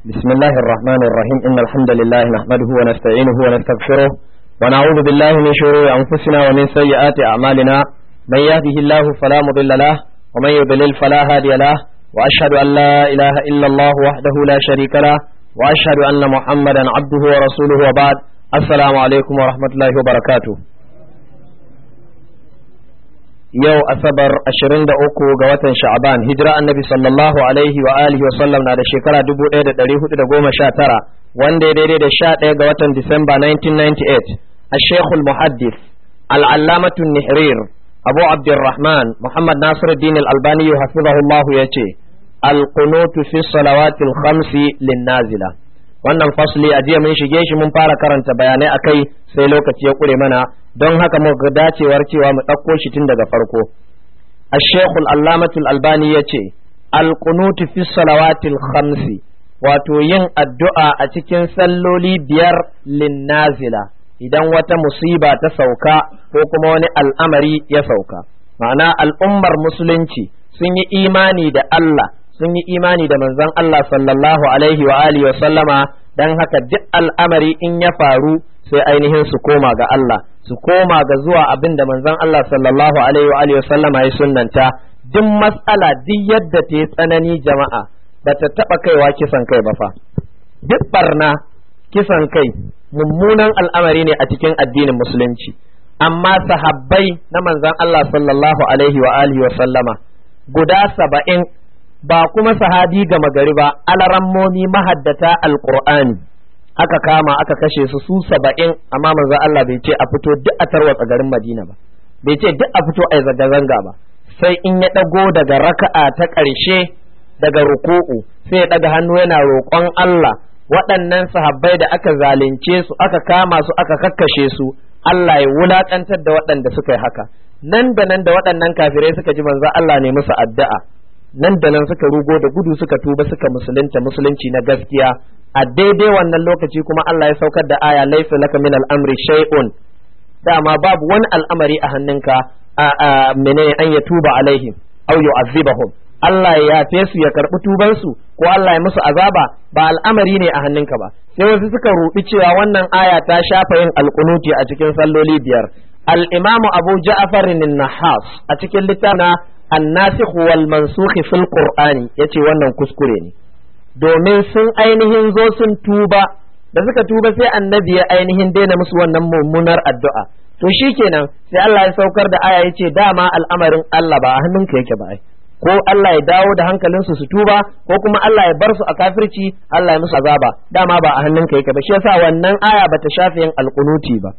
بسم الله الرحمن الرحيم إن الحمد لله نحمده ونستعينه ونستغفره ونعوذ بالله من شرور أنفسنا ومن سيئات أعمالنا من يهده الله فلا مضل له ومن يضلل فلا هادي له وأشهد أن لا إله إلا الله وحده لا شريك له وأشهد أن محمدا عبده ورسوله وبعد السلام عليكم ورحمة الله وبركاته yau asabar 23 ga watan sha'aban hijira annabi sallallahu alaihi wa alihi wa sallam na da shekara 1419 wanda ya daidai da 11 ga watan disamba 1998 الشيخ المحدث العلامة النحرير أبو عبد الرحمن محمد ناصر الدين الألباني حفظه الله يتي القنوت في الصلوات الخمس للنازلة wannan fasli a jiya mun shige shi mun fara karanta bayanai akai sai lokaci ya kure mana don haka muka dacewar cewa mu ɗauko shi tun daga farko الشيخ العلامة الألباني يتي القنوت في الصلوات الخمس wato yin addu'a a cikin salloli biyar linnazila idan wata musiba ta sauka ko kuma wani al'amari ya sauka ma'ana al'ummar musulunci sun yi imani da Allah sun yi imani da manzon Allah sallallahu alaihi wa alihi wa sallama dan haka duk al'amari in ya faru sai ainihin su koma ga Allah su koma ga zuwa abin da manzon Allah sallallahu alaihi wa alihi wa sallama ya sunnanta duk mas'ala duk yadda ta yi tsanani jama'a bata taba kaiwa kisan kai ba fa duk barna kisan kai mummunan al'amari ne a cikin addinin musulunci amma sahabbai na manzon Allah sallallahu alaihi wa alihi wa sallama guda saba'in ba kuma sahabi gama gari ba alarammomi mahaddata alqur'ani aka kama aka kashe su su saba'in amma manzon Allah bai ce a fito duk a tarwatsa garin Madina ba bai ce duk a fito a zanga-zanga ba sai in ya ɗago daga raka'a ta ƙarshe daga ruku'u sai ya ɗaga hannu yana roƙon Allah waɗannan sahabbai da aka zalunce su aka kama su aka kakkashe su Allah ya wulaƙantar da waɗanda suka yi haka nan da nan da waɗannan kafirai suka ji manzo Allah ne musu addu'a nan da nan suka rugo da gudu suka tuba suka musulunta musulunci na gaskiya a daidai wannan lokaci kuma Allah ya saukar da aya laysa laka min al-amri shay'un dama babu wani al'amari a hannunka a menene an ya tuba alaihim aw yu'azzibahum Allah ya yafe su ya karɓi tubansu ko Allah ya musu azaba ba al'amari ne a hannunka ba sai wasu suka rubi cewa wannan aya ta shafa yin alƙunuti a cikin salloli biyar al-imamu Abu Ja'far nahas a cikin littafin an-nasikh wal mansukh fil qur'ani yace wannan kuskure ne domin sun ainihin zo sun tuba da suka tuba sai annabi ya ainihin daina musu wannan mummunar addu'a to shikenan sai Allah ya saukar da aya yace dama al'amarin Allah ba a hannunka yake ba ai ko Allah ya dawo da hankalinsu su tuba ko kuma Allah ya bar su a kafirci Allah ya musu azaba dama ba a hannunka yake ba shi yasa wannan aya bata shafe yin alkunuti ba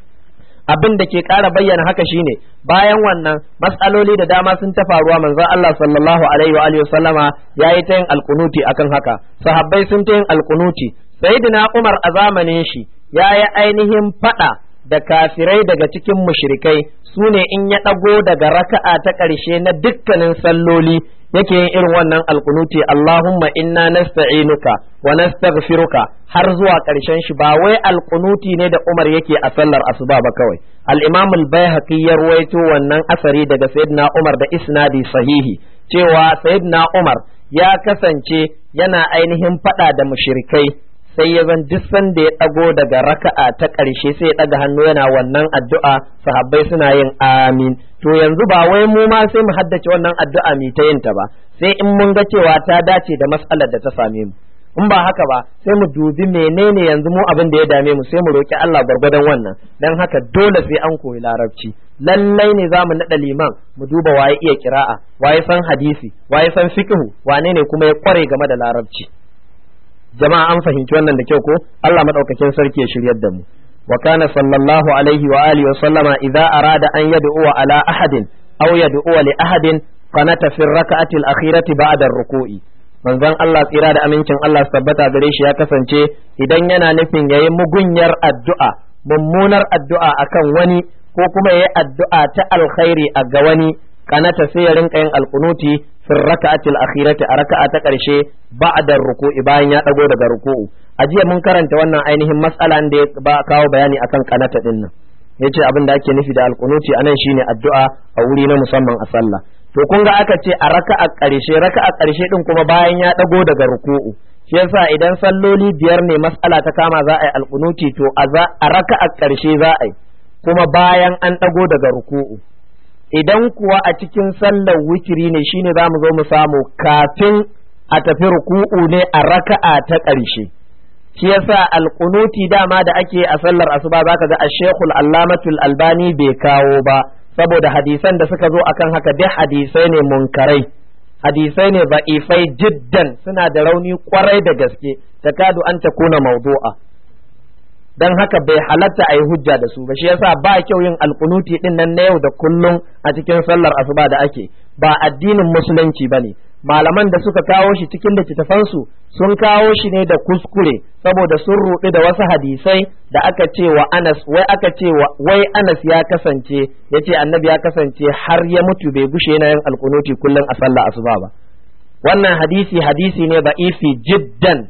abin da ke ƙara bayyana haka shine bayan wannan matsaloli da dama sun ta faruwa manzon Allah sallallahu alaihi wa alihi wasallama yayi ta yin alkunuti akan haka sahabbai sun ta yin alkunuti sayyidina Umar a zamanin shi yayi ainihin fada da kafirai daga cikin mushrikai su ne in ya ɗago daga raka'a ta ƙarshe na dukkanin salloli yake yin irin wannan alkunuti Allahumma inna nasta'inuka wa nastaghfiruka har zuwa ƙarshen shi ba wai alkunuti ne da Umar yake a sallar asuba ba kawai al-Imam al-Baihaqi ya ruwaito wannan asari daga Sayyidina Umar da isnadi sahihi cewa Sayyidina Umar ya kasance yana ainihin fada da mushrikai sai ya zan duk sanda ya ɗago daga raka'a ta ƙarshe sai ya ɗaga hannu yana wannan addu'a sahabbai suna yin amin to yanzu ba wai mu ma sai mu haddace wannan addu'a mi ta yin ta ba sai in mun ga cewa ta dace da matsalar da ta same mu in ba haka ba sai mu dubi menene yanzu mu abin da ya dame mu sai mu roki Allah gwargwadon wannan dan haka dole sai an koyi larabci lallai ne za mu naɗa liman mu duba waye iya kira'a waye san hadisi waye san fiqhu wane ne kuma ya kware game da larabci jama'a an fahimci wannan da kyau ko Allah madaukakin sarki ya shiryar da mu wa kana sallallahu alaihi wa alihi wa sallama idza arada an yad'u ala ahadin aw yad'u li ahadin qanata fi rak'ati al-akhirati ba'da ar-ruku'i manzon Allah tsira da amincin Allah su tabbata gare shi ya kasance idan yana nufin yayi mugunyar addu'a mummunar addu'a akan wani ko kuma yayi addu'a ta alkhairi a ga wani kanata sai ya rinka yin alkunuti fi raka'atil akhirati a raka'a ta karshe ba'da ruku'i bayan ya dago daga ruku'u a jiya mun karanta wannan ainihin mas'alan da ya ba kawo bayani akan kanata din nan yace abin da ake nufi da alkunuti anan shine addu'a a wuri na musamman a sallah to kun ga aka ce a raka'a ƙarshe raka'a ƙarshe din kuma bayan ya dago daga ruku'u shi yasa idan salloli biyar ne mas'ala ta kama za a yi alkunuti to a raka'a ƙarshe za a yi kuma bayan an dago daga ruku'u idan kuwa a cikin sallar witiri ne shine za mu zo mu samu kafin a tafi ruku'u ne a raka'a ta ƙarshe shi yasa alkunuti dama da ake a sallar asuba zaka ga ashekul allamatul albani bai kawo ba saboda hadisan da suka zo akan haka duk hadisai ne munkarai hadisai ne ba'ifai jiddan suna da rauni kwarai da gaske takadu an takuna mawdu'a dan haka bai halatta a yi hujja da su ba shi yasa ba kyau yin alkunuti din nan na yau da kullum a cikin sallar asuba da ake ba addinin musulunci bane malaman da suka kawo shi cikin littattafansu sun kawo shi ne da kuskure saboda sun ruɗu da wasu hadisai da aka ce wa Anas wai aka ce wai Anas ya kasance yace annabi ya kasance har ya mutu bai gushe yana yin alkunuti kullum a sallah asuba ba wannan hadisi hadisi ne ifi jiddan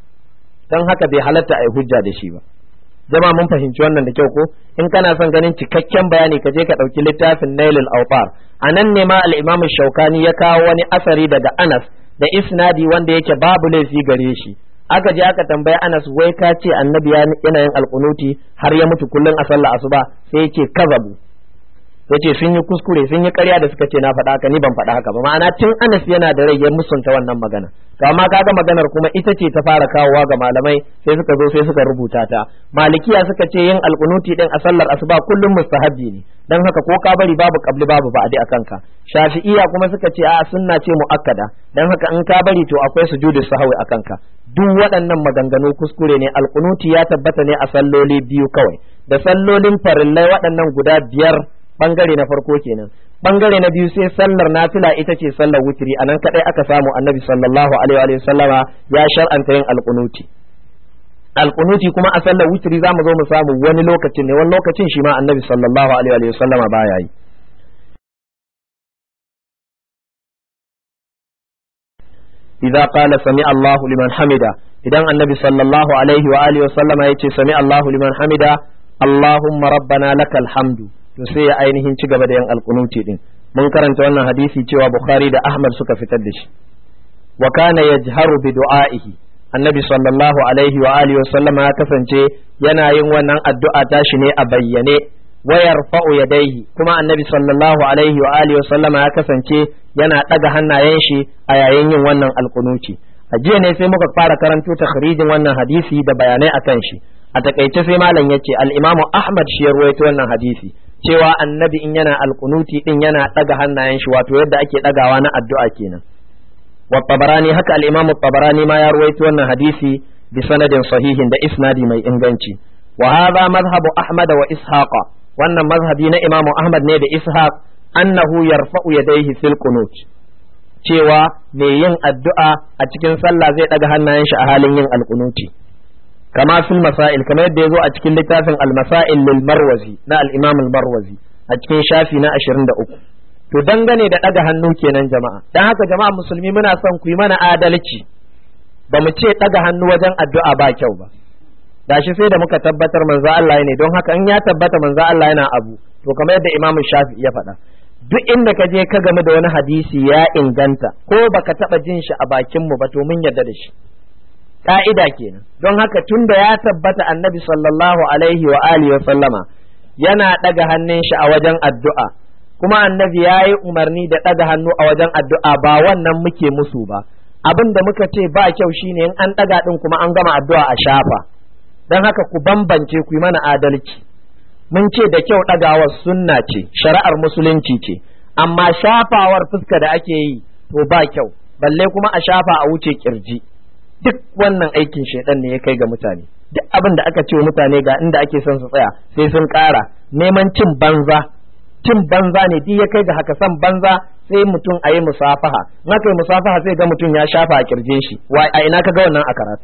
dan haka bai halatta a yi hujja da shi ba jama mun fahimci wannan da kyau ko in kana son ganin cikakken bayani ka je ka ɗauki littafin nailul awtar a nan ne ma al-imam shaukani ya kawo wani asari daga anas da isnadi wanda yake babu laifi gare shi aka je aka tambaya anas wai ka ce annabi yana yin alkunuti har ya mutu kullun a sallah asuba sai yake kazabu yace sun yi kuskure sun yi ƙarya da suka ce na faɗa haka ni ban faɗa haka ba ma'ana tun anas yana da rai ya musunta wannan magana to amma kaga maganar kuma ita ce ta fara kawowa ga malamai sai suka zo sai suka rubuta ta malikiya suka ce yin alkunuti din a sallar asuba kullum mustahabbi ne dan haka ko ka bari babu qabli babu ba'di a kanka shafi'iya kuma suka ce a sunna ce muakkada dan haka in ka bari to akwai sujudu sahwi a kanka duk waɗannan maganganu kuskure ne alkunuti ya tabbata ne a salloli biyu kawai da sallolin farillai waɗannan guda biyar bangare na farko kenan bangare na biyu sai sallar nafila ita ce sallar wutiri anan kadai aka samu annabi sallallahu alaihi wa sallama ya shar'anta yin alkunuti alkunuti kuma a sallar wutiri za mu zo mu samu wani lokacin ne wani lokacin shi ma annabi sallallahu alaihi wa sallama baya yi idza qala sami Allahu liman hamida idan annabi sallallahu alaihi wa alihi wa sallama yace sami Allahu liman hamida Allahumma rabbana lakal hamdu to sai ya ainihin ci gaba da yin alkunuti din mun karanta wannan hadisi cewa Bukhari da Ahmad suka fitar da shi wa kana yajharu bi du'aihi annabi sallallahu alaihi wa alihi wa sallama ya kasance yana yin wannan addu'a tashi ne a bayyane wa yarfa'u yadayhi kuma annabi sallallahu alaihi wa alihi wa sallama ya kasance yana daga hannayen shi a yayin yin wannan alkunuti a jiya ne sai muka fara karanto takhrijin wannan hadisi da bayanai akan shi a takaice sai malam yace al-imamu Ahmad shi ya ruwaito wannan hadisi cewa annabi in yana alkunuti din yana daga hannayen shi wato yadda ake dagawa na addu'a kenan wa tabarani haka al-imam tabarani ma ya ruwaito wannan hadisi bi sanadin sahihin da isnadi mai inganci wa hadha madhhabu ahmad wa ishaqa wannan mazhabi na imam ahmad ne da ishaq annahu yarfa'u yadayhi fil qunut cewa mai yin addu'a a cikin sallah zai daga hannayen shi a halin yin alkunuti kama fil masail kamar yadda yazo a cikin littafin al-masail lil marwazi na al-imam al-marwazi a cikin shafi na 23 to dangane da daga hannu kenan jama'a dan haka jama'a musulmi muna son ku yi mana adalci ba mu ce daga hannu wajen addu'a ba kyau ba gashi sai da muka tabbatar manzo Allah ne don haka in ya tabbata manzo Allah yana abu to kamar yadda imam shafi ya faɗa duk inda ka je ka game da wani hadisi ya inganta ko baka taba jin shi a bakin mu ba to mun yarda da shi ka'ida kenan don haka tun da ya tabbata annabi sallallahu alaihi wa alihi wa sallama yana ɗaga hannun shi a wajen addu'a kuma annabi ya yi umarni da ɗaga hannu a wajen addu'a ba wannan muke musu ba abin da muka ce ba kyau shine in an ɗaga ɗin kuma an gama addu'a a shafa don haka ku bambance ku yi mana adalci mun ce da kyau ɗagawar sunna ce shari'ar musulunci ce amma shafawar fuska da ake yi to ba kyau balle kuma a shafa a wuce kirji duk wannan aikin shaidan ne ya kai ga mutane duk abin da aka ce wa mutane ga inda ake son su tsaya sai sun ƙara neman cin banza cin banza ne duk ya kai ga haka san banza sai mutum a yi musafaha in aka yi musafaha sai ga mutum ya shafa a kirjin shi wa a ina ka ga wannan a karatu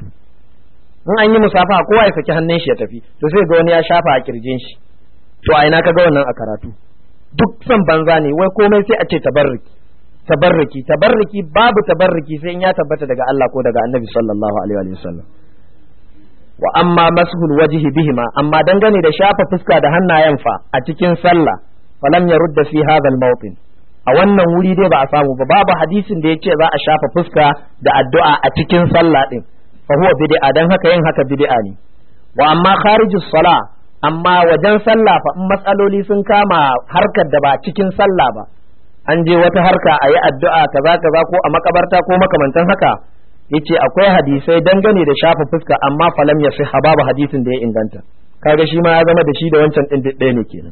in an yi musafaha kowa ya saki hannun shi ya tafi to sai ga wani ya shafa a kirjin shi to a ina ka ga wannan a karatu duk san banza ne wai komai sai a ce tabarruki tabarruki tabarruki babu tabarruki sai in ya tabbata daga Allah ko daga Annabi sallallahu alaihi wa sallam wa amma mashul wajhi bihima amma dangane da shafa fuska da hannayen fa a cikin sallah falam yarudda fi hadha al-mawtin a wannan wuri dai ba a samu ba babu hadisin da yace za a shafa fuska da addu'a a cikin sallah din fa huwa bid'a dan haka yin haka bid'a ne wa amma kharijus sala amma wajen sallah fa in matsaloli sun kama harkar da ba cikin sallah ba an je wata harka a yi addu'a kaza kaza ko a makabarta ko makamantan haka yace akwai hadisai dangane da shafa fuska amma falam ya sihha babu hadisin da ya inganta kaga shi ma ya zama da shi da wancan din ɗaya ne kenan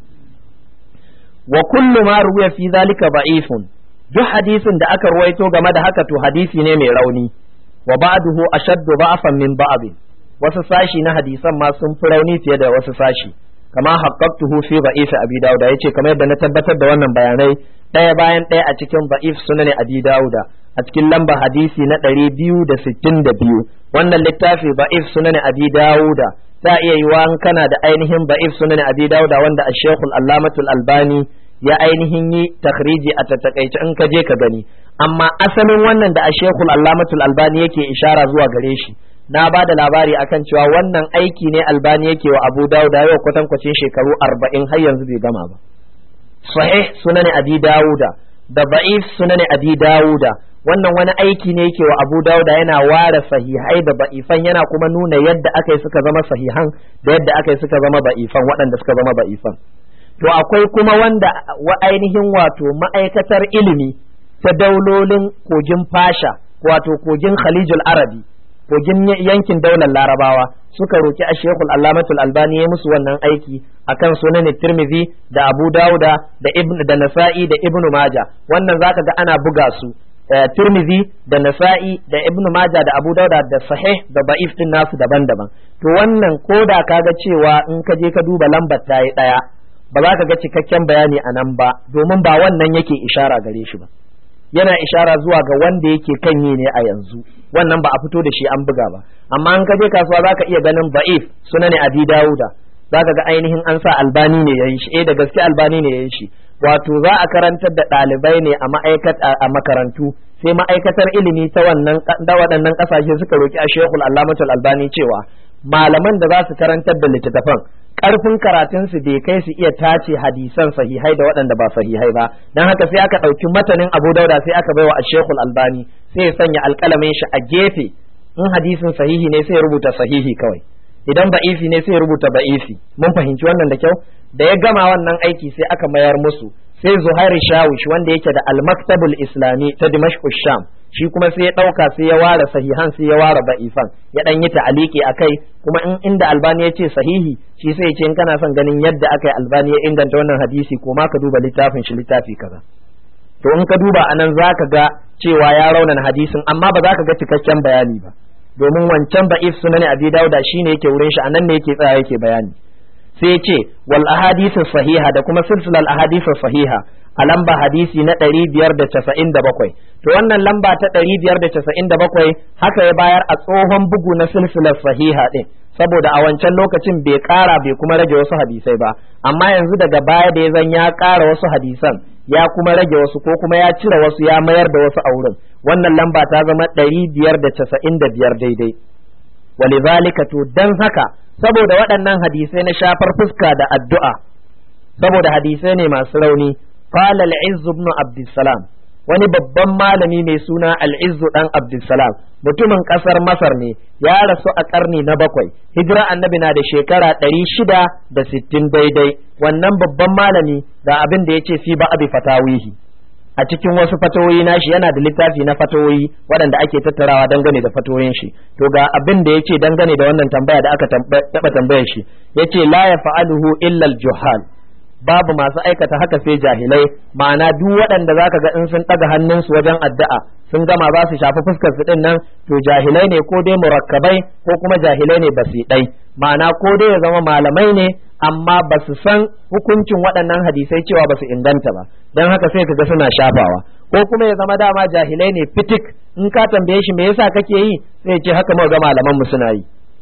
wa kullu ma ruwiya fi zalika da'ifun duk hadisin da aka ruwaito game da haka to hadisi ne mai rauni wa ba'duhu ashaddu ba'fan min ba'd wasu sashi na hadisan ma sun fi rauni fiye da wasu sashi kama haqqaqtuhu fi da'if abi dawud yace kamar yadda na tabbatar da wannan bayanai ɗaya bayan ɗaya a cikin da'if sunan abi dawuda a cikin lamba hadisi na ɗari biyu da sittin da biyu wannan littafi da'if sunan abi dawuda ta iya yiwa kana da ainihin da'if sunan abi dawuda wanda a shekul allamatul albani ya ainihin yi takhriji a tattakaice in ka je ka gani amma asalin wannan da a shekul allamatul albani yake ishara zuwa gare shi na ba da labari akan cewa wannan aiki ne albani yake wa abu dawuda yau kwatankwacin shekaru arba'in har yanzu bai gama ba sahih sunan abi dawuda da ba'if sunan abi dawuda wannan wani aiki ne yake wa abu dawuda yana ware sahihai da ba'ifan yana kuma nuna yadda aka yi suka zama sahihan da yadda aka yi suka zama ba'ifan waɗanda suka zama ba'ifan to akwai kuma wanda wa ainihin wato ma'aikatar ilimi ta daulolin kogin fasha wato kogin khalijul arabi kogin yankin daular larabawa suka roki a shekul allamatul albani ya musu wannan aiki akan sunan tirmidhi da abu dauda da ibn da nasa'i da ibnu maja wannan zaka ga ana buga su tirmidhi da nasa'i da ibnu maja da abu dauda da sahih da ba'if din nasu daban-daban to wannan koda kaga cewa in ka je ka duba lambar ta yi daya ba za ka ga cikakken bayani a nan ba domin ba wannan yake ishara gare shi ba yana ishara zuwa ga wanda yake kan yi ne a yanzu wannan ba a fito da shi an buga ba amma an ka je kasuwa za ka iya ganin ba'if suna ne abi dawuda za ka ga ainihin an sa albani ne ya yi shi eh da gaske albani ne ya yi shi wato za a karantar da ɗalibai ne a ma'aikat a makarantu sai ma'aikatar ilimi ta wannan da waɗannan ƙasashe suka roki a shekul allamatul albani cewa malaman da za su karantar da littattafan karfin karatunsu bai kai su iya tace hadisan sahihai da waɗanda ba sahihai ba don haka sai aka ɗauki matanin abu dauda sai aka baiwa ashekul albani sai ya sanya alƙalamin shi a gefe in hadisin sahihi ne sai ya rubuta sahihi kawai idan ba'ifi ne sai ya rubuta ba'ifi mun fahimci wannan da kyau da ya gama wannan aiki sai aka mayar musu sai zuhair shawish wanda yake da al-maktabul islami ta dimashq sham shi kuma sai ya ɗauka sai ya ware sahihan sai ya ware ba'ifan ya ɗan yi ta'aliki a kai kuma in inda albani ya ce sahihi shi sai ya ce in kana son ganin yadda aka yi albani ya inganta wannan hadisi ko ma ka duba littafin shi littafi kaza to in ka duba anan za ka ga cewa ya raunana hadisin amma ba za ka ga cikakken bayani ba domin wancan ba'if sunan abi dauda shine yake wurin shi anan ne yake tsaya yake bayani sai ya ce wal ahadithu sahiha da kuma silsilal ahadithu sahiha a lamba hadisi na ɗari biyar da casa'in da bakwai to wannan lamba ta ɗari biyar da casa'in da bakwai haka ya bayar a tsohon bugu na silsilar sahiha ɗin saboda a wancan lokacin bai ƙara bai kuma rage wasu hadisai ba amma yanzu daga baya da ya zan ya ƙara wasu hadisan ya kuma rage wasu ko kuma ya cire wasu ya mayar da wasu a wurin wannan lamba ta zama ɗari biyar da casa'in da biyar daidai walidhalika to dan haka saboda waɗannan hadisai na shafar fuska da addu'a saboda hadisai ne masu rauni قال العز بن عبد السلام wani babban malami mai suna al'izzu dan abdulsalam mutumin kasar masar ne ya rasu a karni na bakwai hijira annabi na da shekara ɗari shida da sittin daidai wannan babban malami ga abin da ya ce fi ba abi fatawihi a cikin wasu fatawoyi nashi yana da littafi na fatawoyi waɗanda ake tattarawa dangane da fatawoyin shi to ga abin da ya ce dangane da wannan tambaya da aka taɓa tambayar shi ya ce la ya fa'aluhu illa juhal babu masu aikata haka sai jahilai ma'ana duk waɗanda zaka ga in sun ɗaga hannunsu wajen addu'a sun gama za su shafi fuskar su din nan to jahilai ne ko dai murakkabai ko kuma jahilai ne basiɗai ma'ana ko dai ya zama malamai ne amma ba su san hukuncin waɗannan hadisai cewa ba su inganta ba don haka sai ka ga suna shafawa ko kuma ya zama dama jahilai ne fitik in ka tambaye shi me yasa kake yi sai ce haka muka ga malaman mu suna yi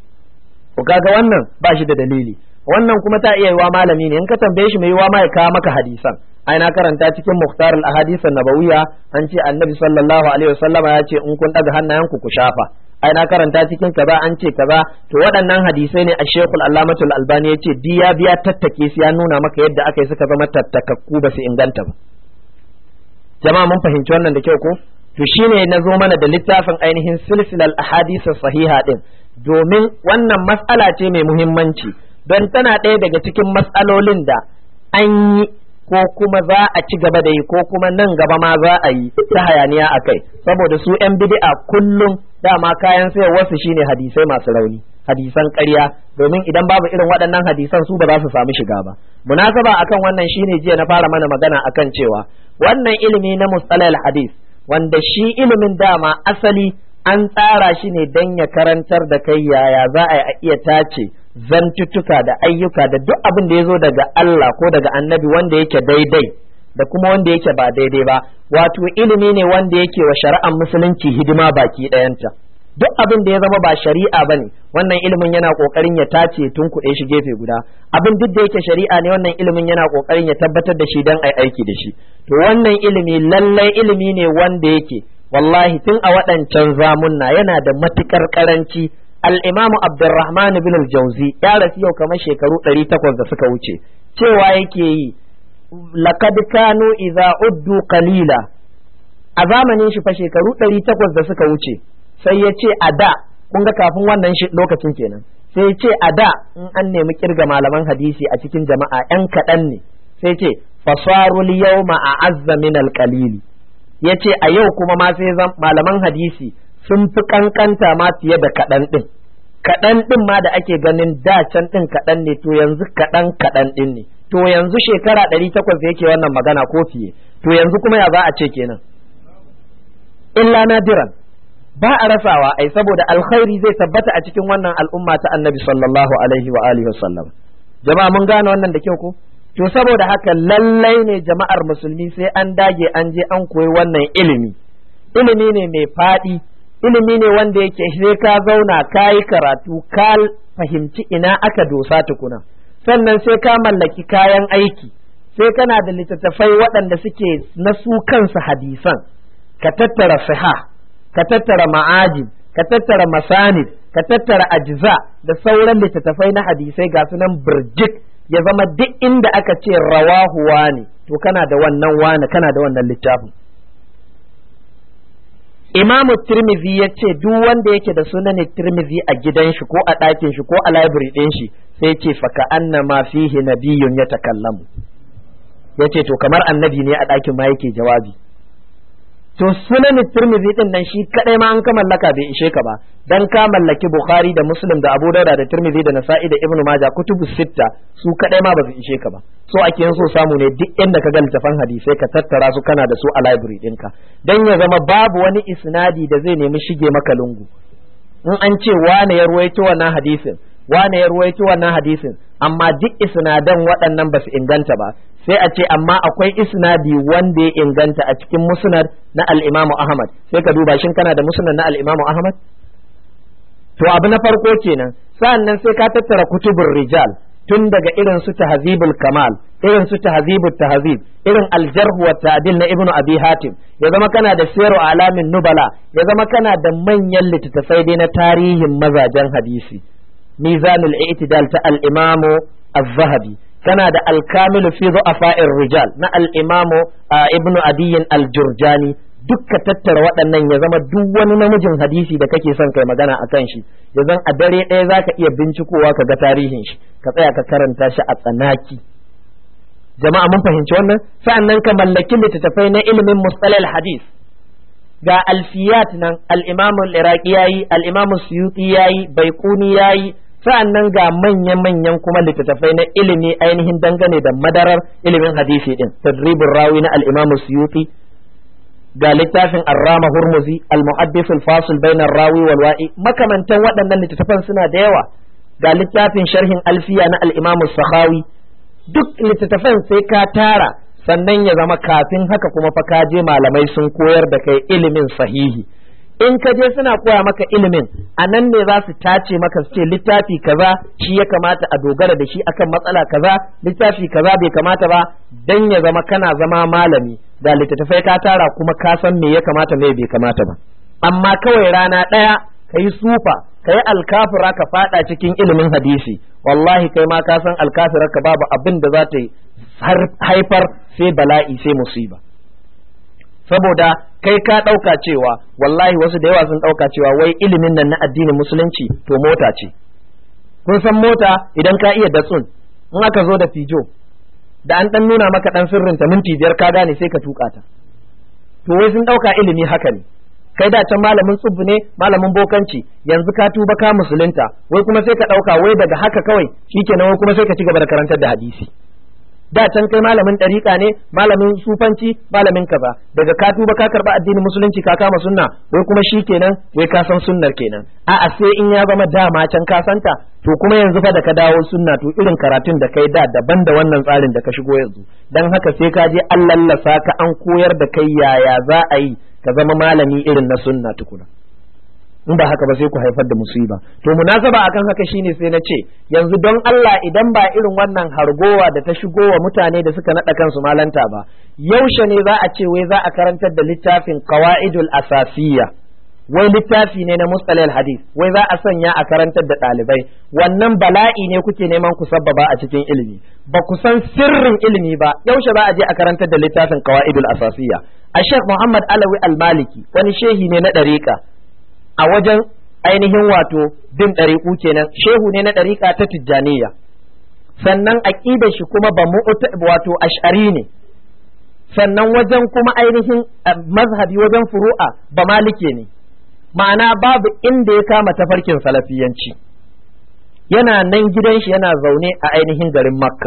ko kaga wannan ba shi da dalili wannan kuma ta iya yiwa malami ne in ka tambaye shi mai yiwa ma ya kawo maka hadisan ai na karanta cikin muhtar al-ahadith an-nabawiyya an ce annabi sallallahu alaihi wasallama ya ce in kun daga hannayenku ku shafa ai na karanta cikin kaza an ce kaza to waɗannan hadisai ne a shekul allamatul albani ya ce diya biya tattake su ya nuna maka yadda aka yi suka zama tattakakku ba su inganta ba jama'a mun fahimci wannan da kyau ko to shine na zo mana da littafin ainihin silsilal ahadith sahiha din domin wannan mas'ala ce mai muhimmanci don tana ɗaya daga cikin mas'alolin da an yi ko kuma za a ci gaba da yi ko kuma nan gaba ma za a yi ta hayaniya a kai saboda su 'yan bid'a kullum dama kayan sayarwarsu shine hadisai masu rauni hadisan ƙarya domin idan babu irin waɗannan hadisan su ba za su samu shiga ba munasaba akan wannan shine jiya na fara mana magana akan cewa wannan ilimi na mustalal hadis wanda shi ilimin dama asali an tsara shi ne don ya karantar da kai yaya za a iya tace zantuttuka da ayyuka da duk abin da ya zo daga Allah ko daga annabi wanda yake daidai da kuma wanda yake ba daidai ba wato ilimi ne wanda yake wa shari'ar musulunci hidima baki ɗayanta duk abin da ya zama ba shari'a ba ne wannan ilimin yana ƙoƙarin ya tace tun kuɗe shi gefe guda abin duk da yake shari'a ne wannan ilimin yana ƙoƙarin ya tabbatar da shi don ai aiki da shi to wannan ilimi lallai ilimi ne wanda yake wallahi tun a waɗancan zamunna yana da matuƙar ƙaranci al'imamu abdurrahman bin al-jauzi ya rasu yau kamar shekaru ɗari takwas da suka wuce cewa yake yi laqad kanu idza uddu qalila a zamanin shi fa shekaru ɗari takwas da suka wuce sai ya ce a da kun ga kafin wannan lokacin kenan sai ya ce a da in an nemi kirga malaman hadisi a cikin jama'a ‘yan kaɗan ne sai ce fasarul yawma a azza min alƙalili ya ce a yau kuma ma sai zan malaman hadisi sun fi kankanta ma fiye da kaɗan ɗin kaɗan ɗin ma da ake ganin da can ɗin kaɗan ne to yanzu kaɗan kaɗan ɗin ne to yanzu shekara ɗari takwas da yake wannan magana ko fiye to yanzu kuma ya za a ce kenan illa nadiran ba a rasawa ai saboda alkhairi zai tabbata a cikin wannan al'umma ta annabi sallallahu alaihi wa alihi wasallam jama'a mun gane wannan da kyau ko to saboda haka lallai ne jama'ar musulmi sai an dage an je an koyi wannan ilimi ilimi ne mai faɗi ilimi ne wanda yake sai ka zauna ka yi karatu ka fahimci ina aka dosa tukuna sannan sai ka mallaki kayan aiki sai kana da littattafai waɗanda suke na su kansu hadisan ka tattara siha ka tattara ma'ajin ka tattara masanid ka tattara ajza da sauran littattafai na hadisai ga sunan birjik ya zama duk inda aka ce rawahu wani to kana da wannan wani kana da wannan littafin imamu tirmidhi ya ce duk wanda yake da sunan tirmidhi a gidan shi ko a ɗakin shi ko a library ɗin shi sai ce faka anna ma fihi nabiyyun ya takallamu ya ce to kamar annabi ne a ɗakin ma yake jawabi to sunan tirmidhi din nan shi kadai ma an ka mallaka bai ishe ka ba dan ka mallaki bukhari da muslim da abu dauda da tirmidhi da nasa'i da ibnu majah kutubu sitta su kadai ma ba su ishe ka ba so ake yin so samu ne duk inda ka ga littafan hadisai ka tattara su kana da su a library ɗinka dan ya zama babu wani isnadi da zai nemi shige maka lungu in an ce wane ya ruwaito wannan hadisin wane ya ruwaito wannan hadisin amma duk isnadan waɗannan ba su inganta ba sai a ce amma akwai isnadi wanda ya inganta a cikin musnad na al-Imam Ahmad sai ka duba shin kana da musnad na al-Imam Ahmad to abu na farko kenan sa'annan sai ka tattara kutubur rijal tun daga irin su tahzibul kamal irin su tahzibut tahzib irin al-jarh wa ta'dil na ibnu abi hatim ya zama kana da siru alamin nubala ya zama kana da manyan littattafai dai na tarihin mazajen hadisi mizanul i'tidal ta al-imamu az-zahabi kana da alkamilu fi du'afa'ir rijal na al-imamu ibnu adiyin al-jurjani dukka tattara waɗannan ya zama duk wani namijin hadisi da kake son kai magana a kan shi ya zan a dare ɗaya zaka iya bincikowa ka ga tarihin shi ka tsaya ka karanta shi a tsanaki jama'a mun fahimci wannan sa'annan ka mallaki littattafai na ilimin mustalal hadis ga alfiyat nan al-imamu al-iraqi yayi al-imamu suyuti yayi baiquni yayi sa'an nan ga manya-manyan kuma littattafai na ilimi ainihin dangane da madarar ilimin hadisi din tadribin rawi na al-imam suyuti ga littafin arrama hurmuzi al-muhaddis al-fasil bainar rawi wal wa'i makamantan waɗannan littattafan suna da yawa ga littafin sharhin alfiya na al-imam sakhawi duk littattafan sai ka tara sannan ya zama kafin haka kuma fa ka je malamai sun koyar da kai ilimin sahihi in ka je suna koya maka ilimin a nan ne za su tace maka su ce littafi kaza shi ya kamata a dogara da shi akan matsala kaza littafi kaza bai kamata ba dan ya zama kana zama malami da littattafai ka tara kuma ka san me ya kamata me bai kamata ba amma kawai rana ɗaya ka yi sufa ka yi alkafira ka fada cikin ilimin hadisi wallahi kai ma ka san alkafirar ka babu abin da za ta yi haifar sai bala'i sai musiba saboda kai ka ɗauka cewa wallahi wasu da yawa sun ɗauka cewa wai ilimin nan na addinin musulunci to mota ce kun san mota idan ka iya datsun in aka zo da fijo da an ɗan nuna maka ɗan sirrinta minti biyar ka gane sai ka tuka ta to wai sun ɗauka ilimi haka ne kai da can malamin tsubbu ne malamin bokanci yanzu ka tuba ka musulunta wai kuma sai ka ɗauka wai daga haka kawai shikenan wai kuma sai ka ci gaba da karantar da hadisi da can kai malamin ɗariƙa ne malamin sufanci malamin kaza daga ka tuba ka karɓa addinin musulunci ka kama sunna wai kuma shi kenan wai ka san sunnar kenan a'a sai in ya zama dama can ka santa to kuma yanzu fa da ka dawo sunna to irin karatun da kai da daban da wannan tsarin da ka shigo yanzu dan haka sai ka je an lallasa ka an koyar da kai yaya za a yi ka zama malami irin na sunna tukuna in ba haka ba sai ku haifar da musiba to munasaba akan haka shine sai na ce yanzu don Allah idan ba irin wannan hargowa da ta shigo wa mutane da suka nada kansu malanta ba yaushe ne za a ce wai za a karantar da littafin qawaidul asasiyya wai littafi ne na mustalil hadith wai za a sanya a karantar da ɗalibai wannan bala'i ne kuke neman ku sabbaba a cikin ilimi ba ku san sirrin ilimi ba yaushe za a je a karantar da littafin qawaidul asasiyya a Sheikh Muhammad Alawi Al-Maliki wani shehi ne na ɗariƙa a wajen ainihin wato bin ɗariƙu kenan shehu ne na ɗariƙa ta tijjaniya sannan aƙidar shi kuma ba wato ash'ari ne sannan wajen kuma ainihin mazhabi wajen furu'a ba malike ne ma'ana babu inda ya kama tafarkin salafiyanci yana nan gidan shi yana zaune a ainihin garin makka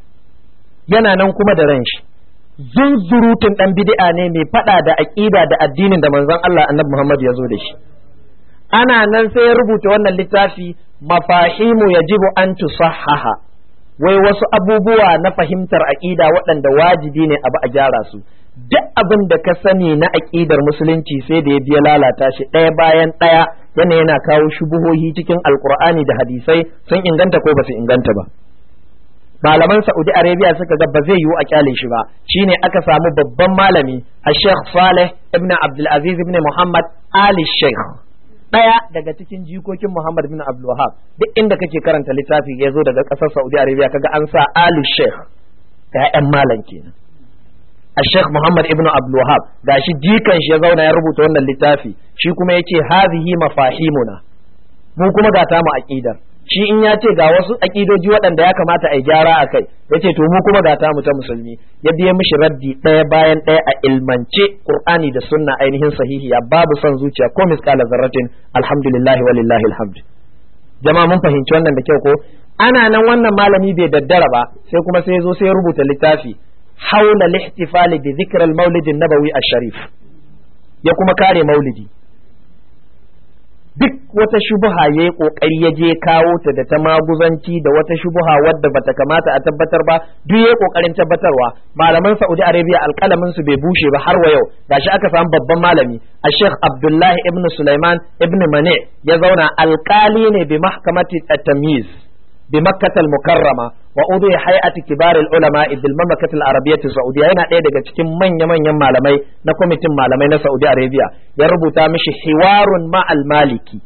yana nan kuma da ran shi zunzurutun ɗan bid'a ne mai faɗa da aƙida da addinin da manzon Allah annabi Muhammad ya zo da shi ana nan sai ya rubuta wannan littafi mafahimu yajibu an tusahhaha wai wasu abubuwa na fahimtar aƙida waɗanda wajibi ne abu a gyara su duk abin da ka sani na aƙidar musulunci sai da ya biya lalata shi ɗaya bayan ɗaya yana yana kawo shubuhohi cikin alkur'ani da hadisai sun inganta ko ba su inganta ba malaman Saudi Arabia suka ga ba zai yiwu a kyale shi ba shine aka samu babban malami a Sheikh Saleh ibn Abdul Aziz ibn Muhammad Ali Sheikh daya daga cikin jikokin Muhammad bin Abdul Wahab duk inda kake karanta littafi ya zo daga kasar Saudi Arabia kaga an sa Ali Sheikh ƴaƴan malam kenan a Sheikh Muhammad ibn Abdul Wahab gashi jikan shi ya zauna ya rubuta wannan littafi shi kuma yace hazihi mafahimuna mu kuma ga ta mu aqidar shi in ya ce ga wasu aƙidoji waɗanda ya kamata a yi gyara a kai ya ce to mu kuma ga ta mu ta musulmi ya biya mishi raddi ɗaya bayan ɗaya a ilmance qur'ani da sunna ainihin sahihiya babu son zuciya ko misqala zarratin alhamdulillahi walillahi alhamd jama'a mun fahimci wannan da kyau ko ana nan wannan malami bai daddara ba sai kuma sai zo sai rubuta littafi haula lihtifali bi dhikr al-maulid an-nabawi ash-sharif ya kuma kare maulidi duk wata shubuha ya yi ƙoƙari ya je kawo ta da ta maguzanci da wata shubuha wadda bata kamata a tabbatar ba duk ya yi ƙoƙarin tabbatarwa malaman Saudi Arabia alƙalamin su bai bushe ba har wa yau gashi aka samu babban malami a Sheikh Abdullahi ibn Sulaiman ibn Mane ya zauna alƙali ne bi mahkamati at-tamyiz bi Makkah al-Mukarrama wa udu hay'ati kibar al-ulama bil mamlakat al-arabiyyah saudiya yana ɗaya daga cikin manya manyan malamai na kwamitin malamai na Saudi Arabia ya rubuta mishi hiwarun ma al-maliki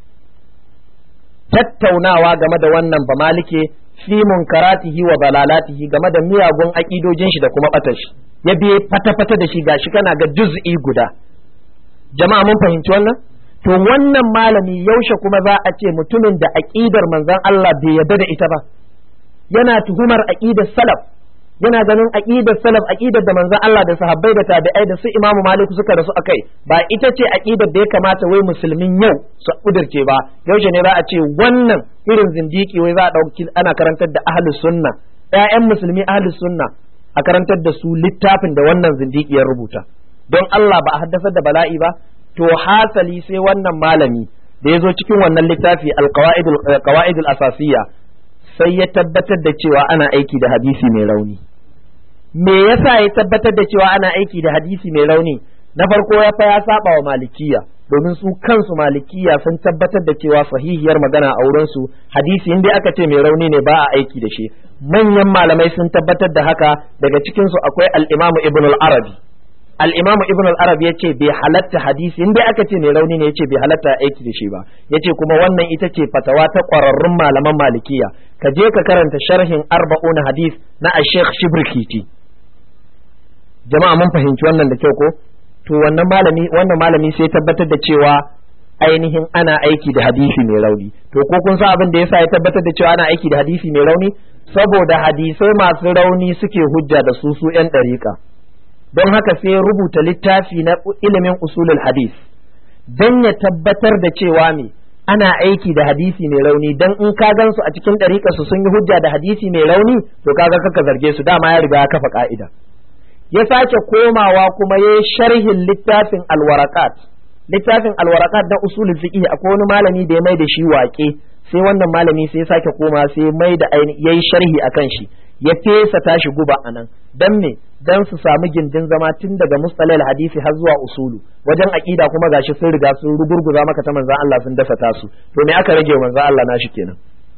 tattaunawa game da wannan ba malike fi munkaratihi wa dalalatihi game da miyagun aƙidojin shi da kuma ɓatar shi ya biye fata-fata da shi gashi kana ga juz'i guda jama'a mun fahimci wannan to wannan malami yaushe kuma za a ce mutumin da aƙidar manzon Allah bai yarda da ita ba yana tuhumar aqidar salaf yana ganin aqidar salaf aqidar da manzon Allah da sahabbai da tabi'ai da su Imam Malik suka rasu akai ba ita ce aqidar da ya kamata wai musulmin yau su kudirce ba yaushe ne za a ce wannan irin zindiki wai za a dauki ana karantar da ahlus sunna ƴaƴan musulmi ahlus sunna a karantar da su littafin da wannan zindiki ya rubuta don Allah ba a haddasar da bala'i ba to hasali sai wannan malami da ya zo cikin wannan littafi al-qawaidul asasiyya sai ya tabbatar da cewa ana aiki da hadisi mai rauni me yasa ya tabbatar da cewa ana aiki da hadisi mai rauni na farko ya fa ya saba wa malikiya domin su kansu malikiya sun tabbatar da cewa sahihiyar magana a wurin su hadisi inda aka ce mai rauni ne ba a aiki da shi manyan malamai sun tabbatar da haka daga cikin su akwai al-Imam Ibn al-Arabi al-Imam Ibn al-Arabi yace bai halatta hadisi inda aka ce mai rauni ne yace bai halatta aiki da shi ba yace kuma wannan ita ce fatawa ta ƙwararrun malaman malikiya ka je ka karanta sharhin arba'un hadis na Sheikh Shibrikiti jama'a mun fahimci wannan da kyau ko to wannan malami wannan malami sai tabbatar da cewa ainihin ana aiki da hadisi mai rauni to ko kun san abin da yasa ya tabbatar da cewa ana aiki da hadisi mai rauni saboda hadisai masu rauni suke hujja da su su yan ɗariƙa don haka sai ya rubuta littafi na ilimin usulul hadis don ya tabbatar da cewa me ana aiki da hadisi mai rauni dan in ka gan su a cikin ɗariƙa su sun yi hujja da hadisi mai rauni to kaga kaka zarge su dama ya riga ya kafa ka'ida ya sake komawa kuma ya sharhin littafin alwarakat littafin alwarakat na usulul fiqh akwai wani malami da ya mai da shi waƙe sai wannan malami sai ya sake koma sai mai da yayi sharhi akan shi ya fesa tashi guba anan dan me dan su samu gindin zama tun daga mustalal hadisi har zuwa usulu wajen aqida kuma gashi sun riga sun rugurguza maka ta manzon Allah sun dasa tasu to me aka rage manzon Allah nashi kenan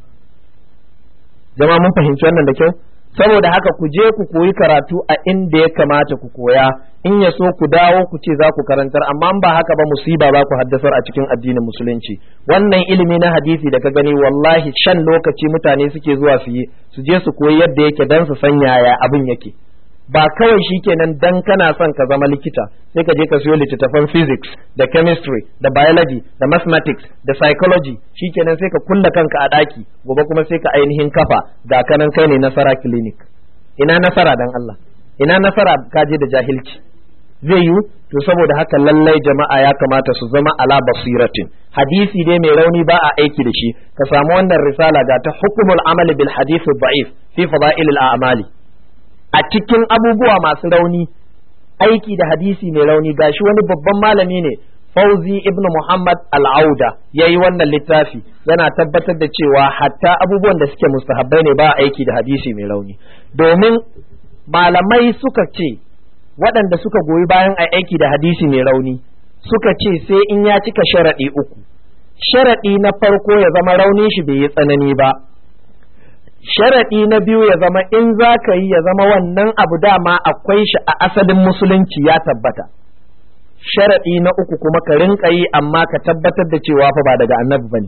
jama'a mun fahimci wannan da kyau saboda haka ku je ku koyi karatu a inda ya kamata ku koya in ya so ku dawo ku ce za ku karantar amma ba haka ba musiba za ku haddasar a cikin addinin musulunci wannan ilimi na hadisi da ka gani wallahi shan lokaci mutane suke zuwa su yi su je su koyi yadda yake dan su san yaya abin yake ba kawai shikenan dan kana son ka zama likita sai ka je ka siyo littattafan physics da chemistry da biology da mathematics da psychology shikenan sai ka kulla kanka a daki gobe kuma sai ka ainihin kafa ga kanan kai ne nasara clinic ina nasara dan Allah ina nasara ka je da jahilci zai yiwu to saboda haka lallai jama'a ya kamata su zama ala basiratin hadisi dai mai rauni ba a aiki da shi ka samu wannan risala ga ta hukumul amali bil hadith da'if fi fada'il a'mali a cikin abubuwa masu rauni aiki da hadisi mai rauni gashi wani babban malami ne Fauzi ibn Muhammad al-Auda ya yi wannan littafi yana tabbatar da cewa hatta abubuwan da suke mustahabbai ne ba aiki da hadisi mai rauni domin malamai suka ce waɗanda suka goyi bayan a aiki da hadisi mai rauni suka ce sai in ya cika sharaɗi uku sharaɗi na farko ya zama raunin shi bai yi tsanani ba sharaɗi na biyu ya zama in za ka yi ya zama wannan abu dama akwai shi a asalin musulunci ya tabbata sharaɗi na uku kuma ka rinka yi amma ka tabbatar da cewa fa ba daga annabi bane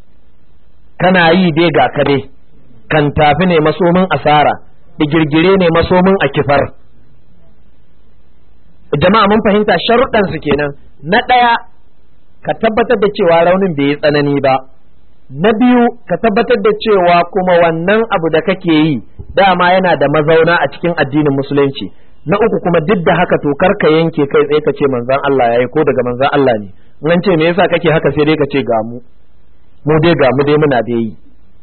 kana yi dai ga ka dai kan tafi ne masomin asara digirgire ne masomin a kifar jama'a mun fahimta sharuɗan su kenan na ɗaya ka tabbatar da cewa raunin bai yi tsanani ba na biyu ka tabbatar da cewa kuma wannan abu da kake yi dama yana da mazauna a cikin addinin musulunci na uku kuma duk da haka to kar ka yanke kai tsaye ka ce manzon Allah yayi ko daga manzon Allah ne in ce me yasa kake haka sai dai ka ce ga mu mu dai ga mu dai muna da yi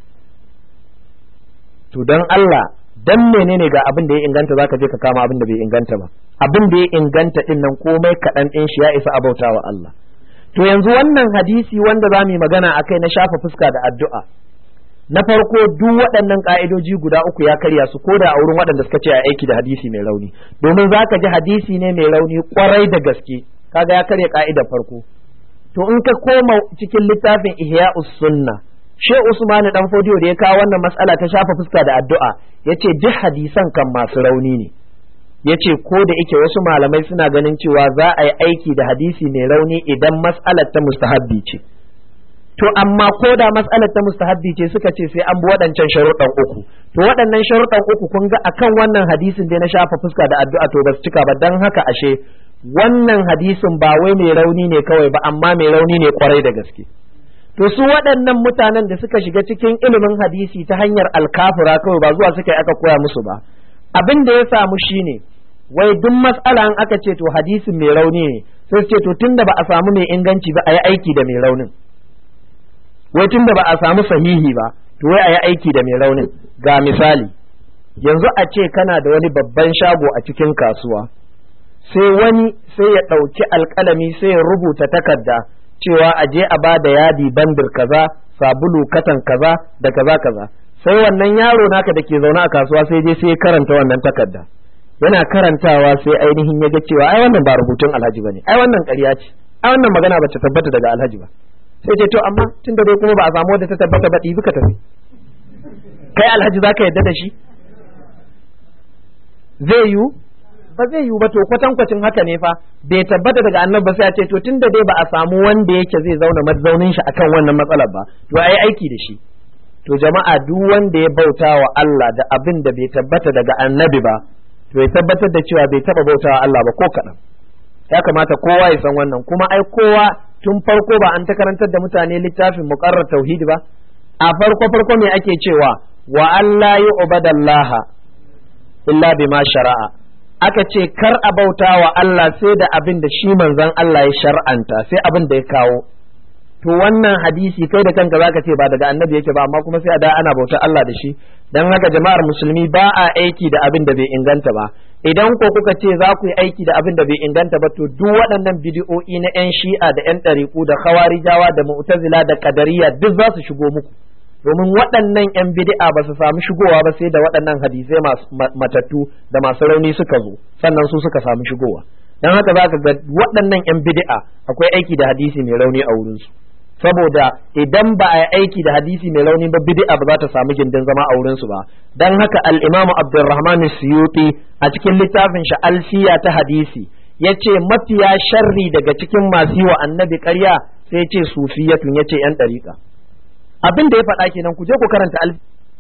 to dan Allah dan menene ga abin da ya inganta zaka je ka kama abin da bai inganta ba abin da ya inganta din nan komai kaɗan ɗin shi ya isa abautawa Allah to yanzu wannan hadisi wanda za mu yi magana a kai na shafa fuska da addu'a na farko duk waɗannan ƙa'idoji guda uku ya karya su ko da a wurin waɗanda suka ce a aiki da hadisi mai rauni domin za ka ji hadisi ne mai rauni ƙwarai da gaske kaga ya karya ƙa'idar farko to in ka koma cikin littafin ihya'us sunna she usmanu dan fodiyo da ya kawo wannan mas'ala ta shafa fuska da addu'a yace duk hadisan kan masu rauni ne yace ko da yake wasu malamai suna ganin cewa za a yi aiki da hadisi mai rauni idan mas'alar ta mustahabbi ce to amma ko da mas'alar ta mustahabbi ce suka ce sai an bi waɗancan sharuɗan uku to waɗannan sharuɗan uku kun ga akan wannan hadisin dai na shafa fuska da addu'a to ba su cika ba dan haka ashe wannan hadisin ba wai mai rauni ne kawai ba amma mai rauni ne kwarai da gaske to su waɗannan mutanen da suka shiga cikin ilimin hadisi ta hanyar alkafura kawai ba zuwa suka yi aka koya musu ba abin da ya samu shine wai duk matsala an aka ce to hadisin mai rauni ne sai su ce to tunda ba a samu mai inganci ba a yi aiki da mai raunin wai tunda ba a samu sahihi ba to wai a yi aiki da mai raunin ga misali yanzu a ce kana da wani babban shago a cikin kasuwa sai wani sai ya ɗauki alƙalami sai ya rubuta takarda cewa a je a ba da yadi bandir kaza sabulu katan kaza da kaza kaza sai wannan yaro naka da ke zaune a kasuwa sai je sai ya karanta wannan takarda yana karantawa sai ainihin ya ga cewa ai wannan ba rubutun alhaji bane ai wannan ƙarya ce ai wannan magana ba ta tabbata daga alhaji ba sai ce to amma tunda dai kuma ba a samu wadda ta tabbata ba ɗibi ka tafi kai alhaji zaka yadda da shi zai yiwu ba zai yiwu ba to kwatankwacin haka ne fa bai tabbata daga annabi ba sai a ce to tunda dai ba a samu wanda yake zai zauna mazaunin shi akan wannan matsalar ba to ai aiki da shi to jama'a duk wanda ya bauta wa Allah da abin da bai tabbata daga annabi ba to ya tabbatar da cewa bai taba bauta wa Allah ba ko kaɗan ya kamata kowa ya san wannan kuma ai kowa tun farko ba an ta karantar da mutane littafin muqarrar tauhidi ba a farko farko me ake cewa wa alla yu'badallaha illa bima shara'a aka ce kar a bauta wa Allah sai da abin da shi manzon Allah ya shar'anta sai abin da ya kawo to wannan hadisi kai da kanka zaka ce ba daga annabi yake ba amma kuma sai a da ana bautar Allah da shi dan haka jama'ar musulmi ba a aiki da abin da bai inganta ba idan ko kuka ce za ku yi aiki da abin da bai inganta ba to duk waɗannan bidiyo'i na yan shi'a da yan ɗariƙu da khawarijawa da mu'tazila da qadariyya duk za su shigo muku domin waɗannan 'yan bid'a ba su samu shigowa ba sai da waɗannan hadisai masu matattu da masu rauni suka zo sannan su suka samu shigowa don haka za ka ga waɗannan 'yan bid'a akwai aiki da hadisi mai rauni a wurinsu saboda idan ba a yi aiki da hadisi mai rauni ba bid'a ba za ta samu gindin zama a wurinsu ba don haka al-imamu abdurrahman suyuti a cikin littafin shi alfiya ta hadisi ya ce mafiya sharri daga cikin masu yi wa annabi ƙarya sai ya ce sufiyatun ya ce 'yan ɗariƙa abin da ya faɗa kenan ku je ku karanta alfi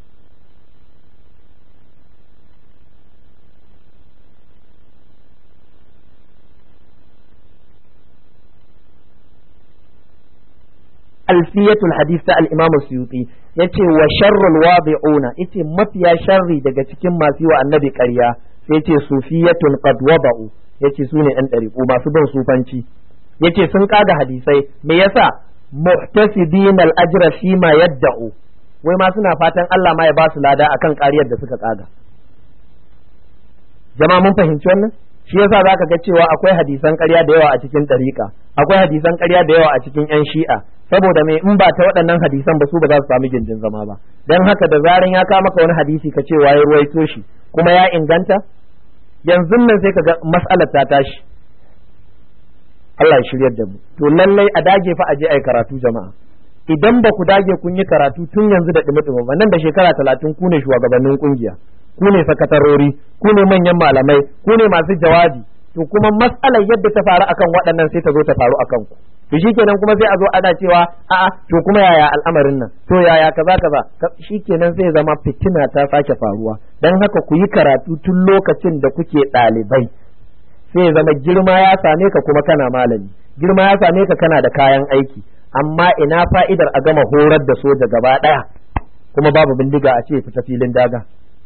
alfiyatul hadith ta al-imam suyuti yace wa sharrul wadi'una yace mafiya sharri daga cikin masu yi wa annabi ƙarya sai yace sufiyatun qad wada'u yace sune ɗan ɗariƙu masu bin sufanci yace sun kaga hadisai me yasa muhtasibina al-ajra fi ma yadda'u wai ma suna fatan Allah ma ya ba su lada akan ƙariyar da suka kaga jama'a mun fahimci wannan shi yasa zaka ga cewa akwai hadisan ƙarya da yawa a cikin ɗariƙa akwai hadisan ƙarya da yawa a cikin yan shi'a saboda me in ba ta waɗannan hadisan ba su ba za su samu gindin zama ba dan haka da zaran ya kama maka wani hadisi ka ce waye ruwaito shi kuma ya inganta yanzu nan sai ka ga mas'alar ta tashi Allah ya shiryar da mu to lallai a dage fa a je ai karatu jama'a idan ba ku dage kun yi karatu tun yanzu da dumi ba nan da shekara talatin ku ne shugabannin kungiya ku ne sakatarori ku ne manyan malamai ku ne masu jawabi to kuma matsalar yadda ta faru akan waɗannan sai ta zo ta faru akan ku to shikenan kuma sai a zo ana cewa a'a to kuma yaya al'amarin nan to yaya kaza kaza shikenan sai zama fitina ta sake faruwa dan haka ku yi karatu tun lokacin da kuke ɗalibai sai zama girma ya same ka kuma kana malami girma ya same ka kana da kayan aiki amma ina fa'idar a gama horar da soja gaba ɗaya kuma babu bindiga a ce fita filin daga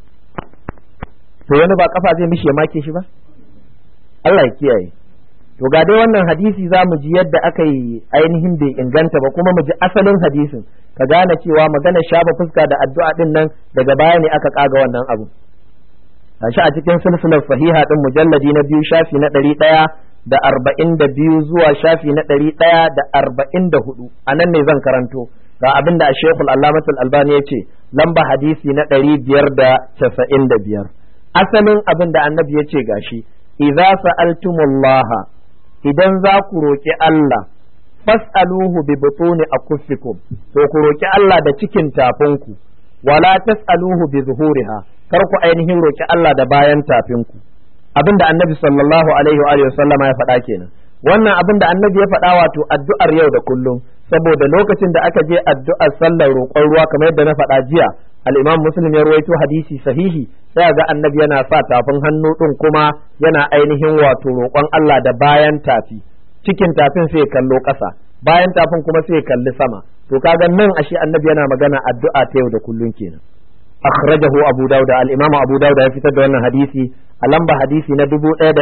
to wani ba kafa zai mishi ya make shi ba Allah ya kiyaye to ga dai wannan hadisi za mu ji yadda aka yi ainihin bai inganta ba kuma mu ji asalin hadisin ka gane cewa magana shafa fuska da addu'a din nan daga baya ne aka kaga wannan abu gashi a cikin silsilar sahiha din mujalladi na biyu shafi na ɗari ɗaya da arba'in da biyu zuwa shafi na ɗari ɗaya da arba'in da hudu a nan ne zan karanto ga abin da a shekul allamatul albani ya ce lamba hadisi na ɗari biyar da casa'in da biyar asalin abin da annabi ya ce gashi idza sa'altumullaha idan za ku roki Allah fas'aluhu bi butuni akuffikum to ku roki Allah da cikin tafinku wala tas'aluhu bi zuhuriha kar ku ainihin roki Allah da bayan tafinku abinda annabi sallallahu alaihi wa sallama ya faɗa kenan wannan abin da annabi ya faɗa wato addu'ar yau da kullum saboda lokacin da aka je addu'ar sallar roƙon ruwa kamar yadda na faɗa jiya al-imam muslim ya ruwaito hadisi sahihi sai ga annabi yana sa tafin hannu ɗin kuma yana ainihin wato roƙon Allah da bayan tafi cikin tafin sai kallo ƙasa bayan tafin kuma sai kalli sama to kaga nan ashe annabi yana magana addu'a ta yau da kullum kenan akhrajahu abu dauda al-imam abu dauda ya fitar da wannan hadisi a lamba hadisi na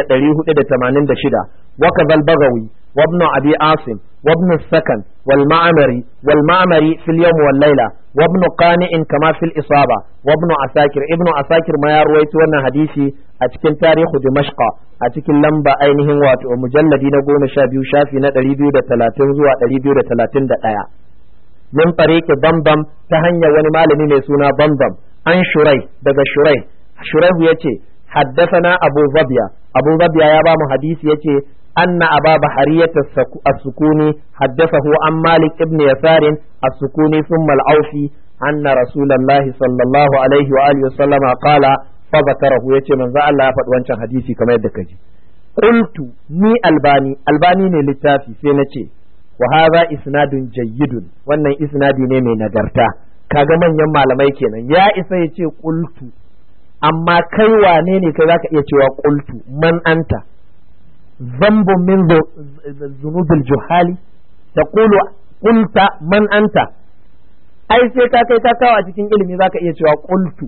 1486 wa kadhal bagawi wa ibn abi asim wa ibn sakan wal ma'mari wal ma'mari fil yawm wal layla wa ibn qani'in kama fil isaba wa ibn asakir ibn asakir ma ya ruwaito wannan hadisi a cikin tarihu dimashqa a cikin lamba ainihin wato mujalladi na goma sha biyu shafi na ɗari biyu da talatin zuwa ɗari biyu da talatin da ɗaya min tariqi bambam ta hanyar wani malami mai suna bambam an shurai daga shurai shuraihu yace haddathana abu zabiya abu zabiya ya ba mu hadisi yace anna aba bahariyat as-sukuni haddathahu an malik ibn yasar as-sukuni thumma al-awfi anna rasulullahi sallallahu alaihi wa alihi wa sallama qala fa zakarahu yace manzo Allah ya faɗi wancan hadisi kamar yadda kaji qultu ni albani albani ne littafi sai na ce wa hadha isnadun jayyidun wannan isnadi ne mai nagarta kaga manyan malamai kenan ya isa ya ce qultu amma kai wane ne kai zaka iya cewa qultu man anta zambun min zunubil juhali taqulu qulta man anta ai sai ka kai ka kawo a cikin ilimi zaka iya cewa qultu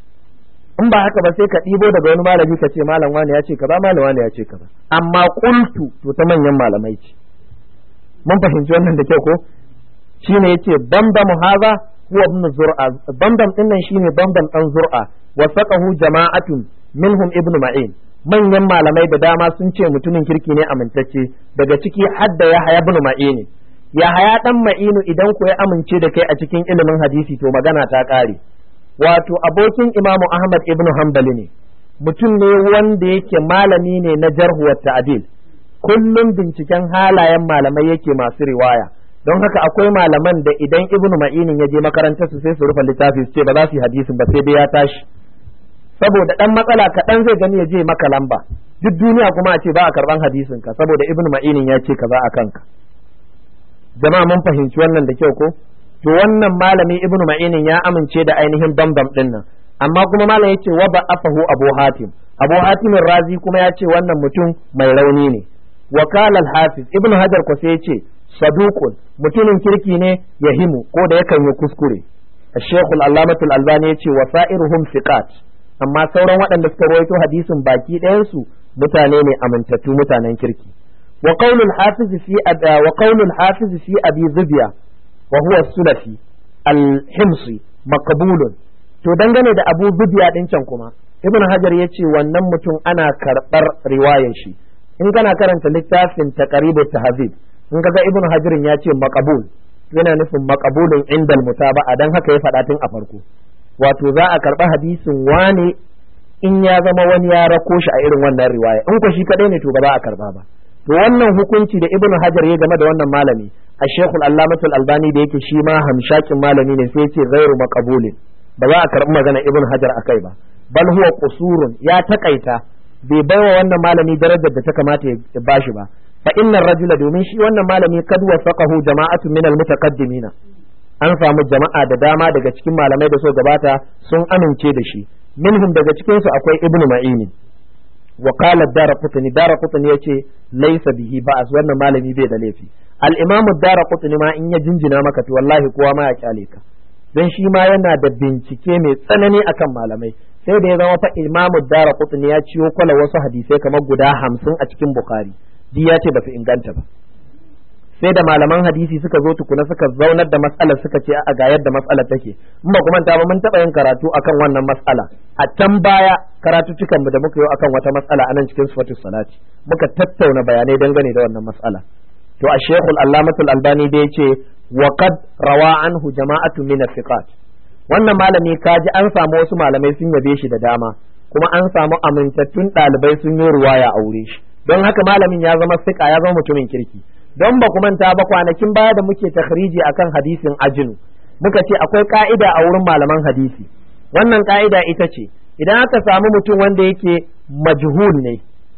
in ba haka ba sai ka ɗibo daga wani malami ka ce malam wani ya ce kaza malam wani ya ce kaza amma qultu to ta manyan malamai ce mun fahimci wannan da kyau ko shine yace bambam haza huwa ibn zur'a bambam din nan shine bambam dan zur'a wa saqahu jama'atun minhum ibn ma'in manyan malamai da dama sun ce mutumin kirki ne amintacce daga ciki hadda ya haya ibn ma'in ya haya dan ma'inu idan ko ya amince da kai a cikin ilimin hadisi to magana ta kare wato abokin imamu ahmad ibn hanbali ne mutum ne wanda yake malami ne na jarhu wa ta'dil kullum binciken halayen malamai yake masu riwaya don haka akwai malaman da idan ibnu ma'inin ya je makarantar su sai su rufe littafi su ce ba za su yi hadisin ba sai dai ya tashi saboda dan matsala kaɗan zai gani ya je maka lamba duk duniya kuma a ce ba a karban hadisin ka saboda ibnu ma'inin ya ce kaza a kanka jama'a mun fahimci wannan da kyau ko to wannan malami ibnu ma'inin ya amince da ainihin bambam din nan amma kuma malam yace wa ba afahu abu hatim abu hatim razi kuma ya ce wannan mutum mai rauni ne wakala al-hafiz ibnu hajar ko sai yace saduqun mutumin kirki ne yahimu ko da yakan yi kuskure الشيخ العلامة الألباني يتي وسائرهم ثقات amma sauran waɗanda suka rawaito hadisin baki ɗayansu mutane ne amintattu mutanen kirki wa qaulul hafiz fi wa qaulul hafiz fi abi zubiya wa huwa sulafi al-himsi maqbulun to dangane da abu zubiya din can kuma ibn hajar yace wannan mutum ana karɓar riwayar shi in kana karanta littafin taqribut tahzib in kaga ibn hajar ya ce maqbul yana nufin maqbulun indal mutaba'a dan haka ya faɗa tun a farko wato za a karɓi hadisin wane in ya zama wani ya rako shi a irin wannan riwaya in ko shi kadai ne to ba za a karba ba to wannan hukunci da ibnu hajar ya game da wannan malami a shekul allamatul albani da yake shi ma hamshakin malami ne sai ya ce ghairu maqbulin ba za a karɓi magana ibnu hajar akai ba bal huwa qusurun ya takaita bai baiwa wannan malami darajar da ta kamata ya bashi ba fa inna rajula domin shi wannan malami kad wasaqahu jama'atun min al-mutaqaddimina an samu jama'a da dama daga cikin malamai da so gabata sun amince da shi minhum daga cikin su akwai ibnu ma'ini wa qala daraqutni daraqutni yace laysa bihi ba'as wannan malami bai da laifi al-imamu daraqutni ma in ya jinjina maka to wallahi kowa ma ya kyale ka dan shi ma yana da bincike mai tsanani akan malamai sai da ya zama fa imamu daraqutni ya ciyo kwala wasu hadisai kamar guda hamsin a cikin bukhari duk ya ce ba su inganta ba sai da malaman hadisi suka zo tukuna suka zaunar da matsalar suka ce a ga yadda matsalar take in ba kuma ta ba mun taɓa yin karatu akan wannan matsala a can baya karatuttukan mu da muka yi akan wata matsala anan cikin sifatus salati muka tattauna bayanai dangane da wannan matsala to a shekul allamatul albani da yace wa qad rawa anhu jama'atu min thiqat wannan malami kaji an samu wasu malamai sun yabe shi da dama kuma an samu amintattun ɗalibai sun yi ruwaya a wure shi don haka malamin ya zama sika ya zama mutumin kirki don ba manta ba kwanakin baya da muke takhriji akan hadisin ajinu muka ce akwai ka'ida a wurin malaman hadisi wannan ka'ida ita ce idan aka samu mutum wanda yake majhul ne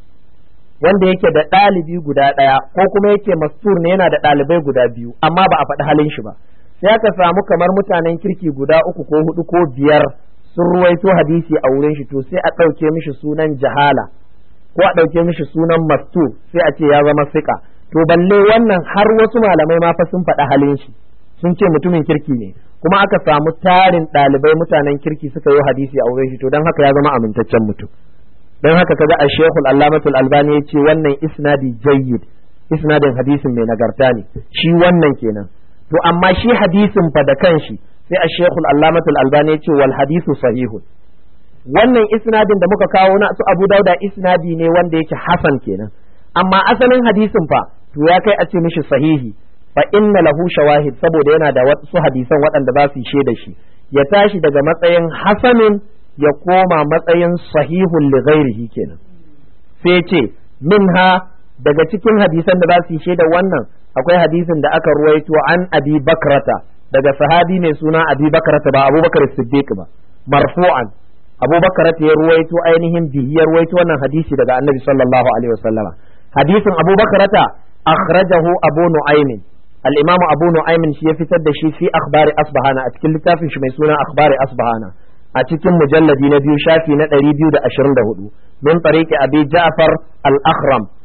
wanda yake da ɗalibi guda ɗaya ko kuma yake mastur ne yana da ɗalibai guda biyu amma ba a faɗi halin shi ba sai aka samu kamar mutanen kirki guda uku ko hudu ko biyar sun ruwaito hadisi a wurin shi to sai a ɗauke mishi sunan jahala ko a ɗauke mishi sunan mastur sai a ce ya zama sika to balle wannan har wasu malamai ma fa sun faɗi halin shi sun ce mutumin kirki ne kuma aka samu tarin ɗalibai mutanen kirki suka yi hadisi a wurin shi to don haka ya zama amintaccen mutum don haka kaga a shekul allamatul albani ya ce wannan isnadi jayyid isnadin hadisin mai nagarta ne shi wannan kenan to amma shi hadisin fa da kanshi sai a shekul allamatul albani ya ce wal hadisu sahihun wannan isnadin da muka kawo na su abu dauda isnadi ne wanda yake hasan kenan amma asalin hadisin fa to ya kai a ce mishi sahihi fa inna lahu shawahid saboda yana da wasu hadisan waɗanda za su yi da shi ya tashi daga matsayin hasanin ya koma matsayin sahihun li ghairihi kenan sai ce minha daga cikin hadisan da za su yi da wannan akwai hadisin da aka ruwaito an abi bakrata daga sahabi mai suna abi bakrata ba abubakar siddiq ba marfu'an abubakar ya ruwaito ainihin bihi ya ruwaito wannan hadisi daga annabi sallallahu alaihi wasallama hadisin abubakar ta akhrajahu abu nu'aymin al-imam abu nu'aymin shi ya fitar da shi fi akhbari asbahana a cikin littafin shi mai suna akhbari asbahana a cikin mujalladi na biyu shafi na 224 min tariqi abi ja'far al-akhram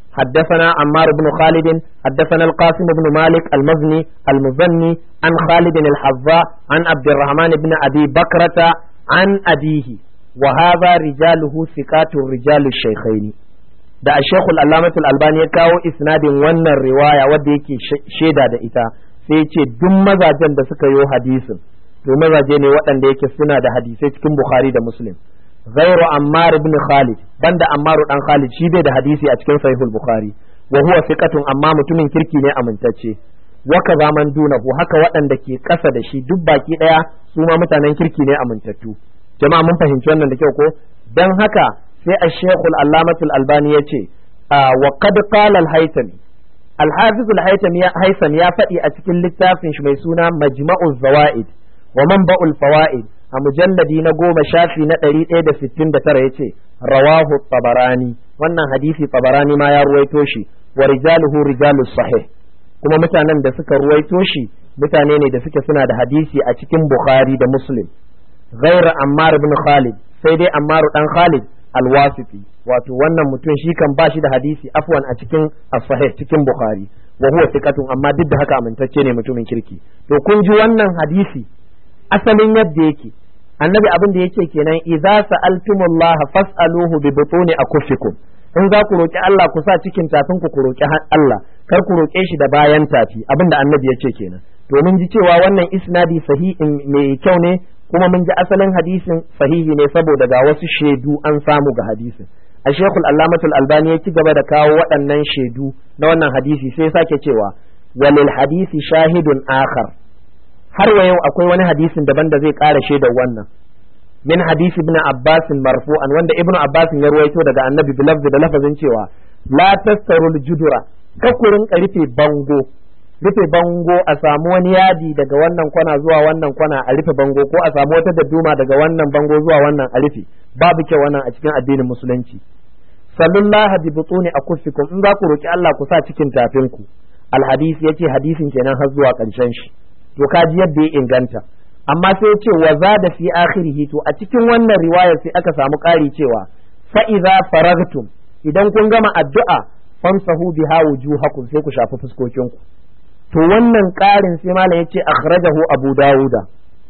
حدثنا عمار بن خالد حدثنا القاسم بن مالك المزني المزني عن خالد الحظاء عن عبد الرحمن بن أبي بكرة عن أبيه وهذا رجاله ثقات رجال الشيخين da a shekul allamatul albani ya kawo isnadin wannan riwaya wadda yake shaida da ita sai ya ce duk mazajen da suka yi hadisin to mazaje ne waɗanda yake suna da hadisai cikin bukhari da muslim ghairu ammar ibn khalid banda ammaru dan khalid shi bai da hadisi a cikin sahihul bukhari wa huwa thiqatun amma mutumin kirki ne amintacce wa kaza man dunahu haka waɗanda ke ƙasa da shi duk baki ɗaya su ma mutanen kirki ne amintattu jama'a mun fahimci wannan da kyau ko dan haka sai a shekul allamatul albani ya ce wa qad qala al-haytami al-hafiz al-haytami ya faɗi a cikin littafin shi mai suna majma'uz zawaid wa manba'ul fawaid a mujalladi na goma shafi na ɗari ɗaya da sittin da tara ya ce rawahu tabarani wannan hadisi tabarani ma ya ruwaito shi wa rijaluhu rijalus sahih kuma mutanen da suka ruwaito shi mutane ne da suke suna da hadisi a cikin bukhari da muslim غير Ammar ibn Khalid sai dai Ammar dan Khalid al-Wasiti wato wannan mutum shi kan bashi da hadisi afwan a cikin as-sahih cikin Bukhari wa huwa thiqatun amma duk da haka amintacce ne mutumin kirki to kun ji wannan hadisi asalin yadda yake annabi abin da yake kenan idza sa'altumullaha fas'aluhu bi butuni akufikum in za ku roki Allah ku sa cikin tafin ku ku roki Allah kar ku roke shi da bayan tafi abin da annabi yake kenan to mun ji cewa wannan isnadi sahihin mai kyau ne kuma mun ji asalin hadisin sahihi ne saboda ga wasu shaidu an samu ga hadisin a shekul allamatul albani ya ci gaba da kawo waɗannan shaidu na wannan hadisi sai sake cewa walil hadisi shahidun akhar har wa yau akwai wani hadisin daban da zai ƙara shaidar wannan min hadisi ibn abbas marfu'an wanda ibn abbas ya ruwaito daga annabi bilafzi da lafazin cewa la tastarul judura kakurin rufe bango rufe bango a samu wani yadi daga wannan kwana zuwa wannan kwana a rufe bango ko a samu wata dadduma daga wannan bango zuwa wannan a rufe babu kyau wannan a cikin addinin musulunci sallallahu bi butuni akufikum in za ku roki Allah ku sa cikin tafinku alhadisi yace hadisin kenan har zuwa karshen shi to kaji yadda ya inganta amma sai yace wa zada fi akhirih to a cikin wannan riwayar sai aka samu ƙari cewa fa idza faragtum idan kun gama addu'a famsahu biha wujuhakum sai ku shafi fuskokinku to wannan ƙarin sai malam ya ce akhrajahu abu dawuda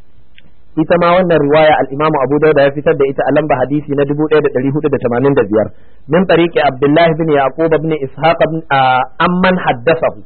ita ma wannan riwaya al-imamu abu dawuda ya fitar da ita a lamba hadisi na 1485 min tariqi abdullahi bin yaqub ibn ishaq ibn amman haddathahu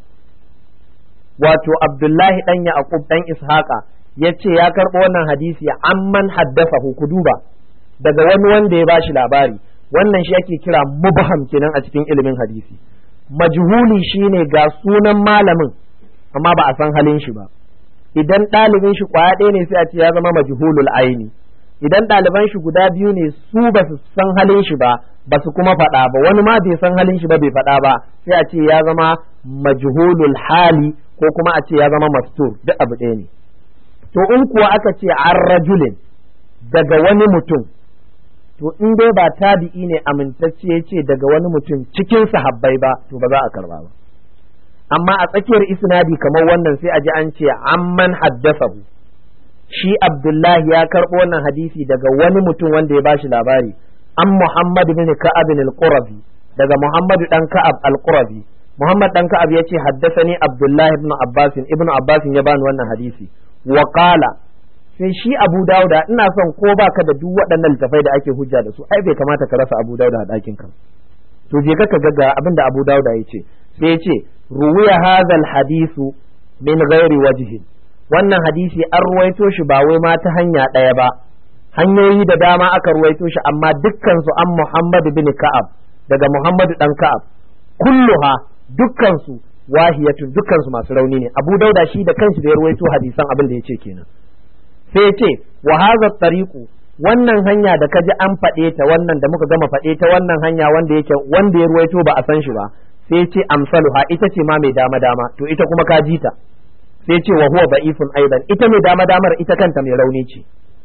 wato abdullahi dan yaqub dan ishaqa yace ya karbo wannan hadisi amman haddathahu ku duba daga wani wanda ya bashi labari wannan shi ake kira mubham kenan a cikin ilimin hadisi majhuli shine ga sunan malamin amma ba a san halin shi ba idan ɗalibin shi kwaya ɗaya ne sai a ce ya zama majhulul aini idan ɗaliban shi guda biyu ne su ba su san halin shi ba ba su kuma faɗa ba wani ma bai san halin shi ba bai faɗa ba sai a ce ya zama majhulul hali ko kuma a ce ya zama mastur duk abu ɗaya ne to in kuwa aka ce an rajulin daga wani mutum to in dai ba tabi'i ne amintacce ya ce daga wani mutum cikin sahabbai ba to ba za a karba ba amma a tsakiyar isnadi kamar wannan sai a ji an ce amman haddasahu shi abdullahi ya karɓo wannan hadisi daga wani mutum wanda ya bashi labari an muhammad bin ka'ab al-qurabi daga muhammad dan ka'ab al-qurabi muhammad dan ka'ab ya ce haddasani abdullahi ibn abbas ibn abbas ya bani wannan hadisi wa qala sai shi abu dauda ina son ko baka da duk waɗannan littafai da ake hujja da su ai bai kamata ka rasa abu dauda a ɗakin ka to je ka ga abinda abu dauda ya ce sai ya ce ruwiya hadha hadisu min ghairi wajhin wannan hadisi an ruwaito shi ba wai ma ta hanya ɗaya ba hanyoyi da dama aka ruwaito shi amma dukkan su an Muhammad bin Ka'ab daga Muhammad dan Ka'ab kulluha dukkan su wahiyatun dukkan su masu rauni ne Abu Dauda shi da kanshi da ya ruwaito hadisan abin da yace kenan sai yace wa hadha tariqu wannan hanya da kaji an faɗe ta wannan da muka gama faɗe ta wannan hanya wanda yake wanda ya ruwaito ba a san shi ba sai ce amsaluha ita ce ma mai dama dama to ita kuma ka ji ta sai ce wa huwa ba'ifun aidan ita mai dama damar ita kanta mai rauni ce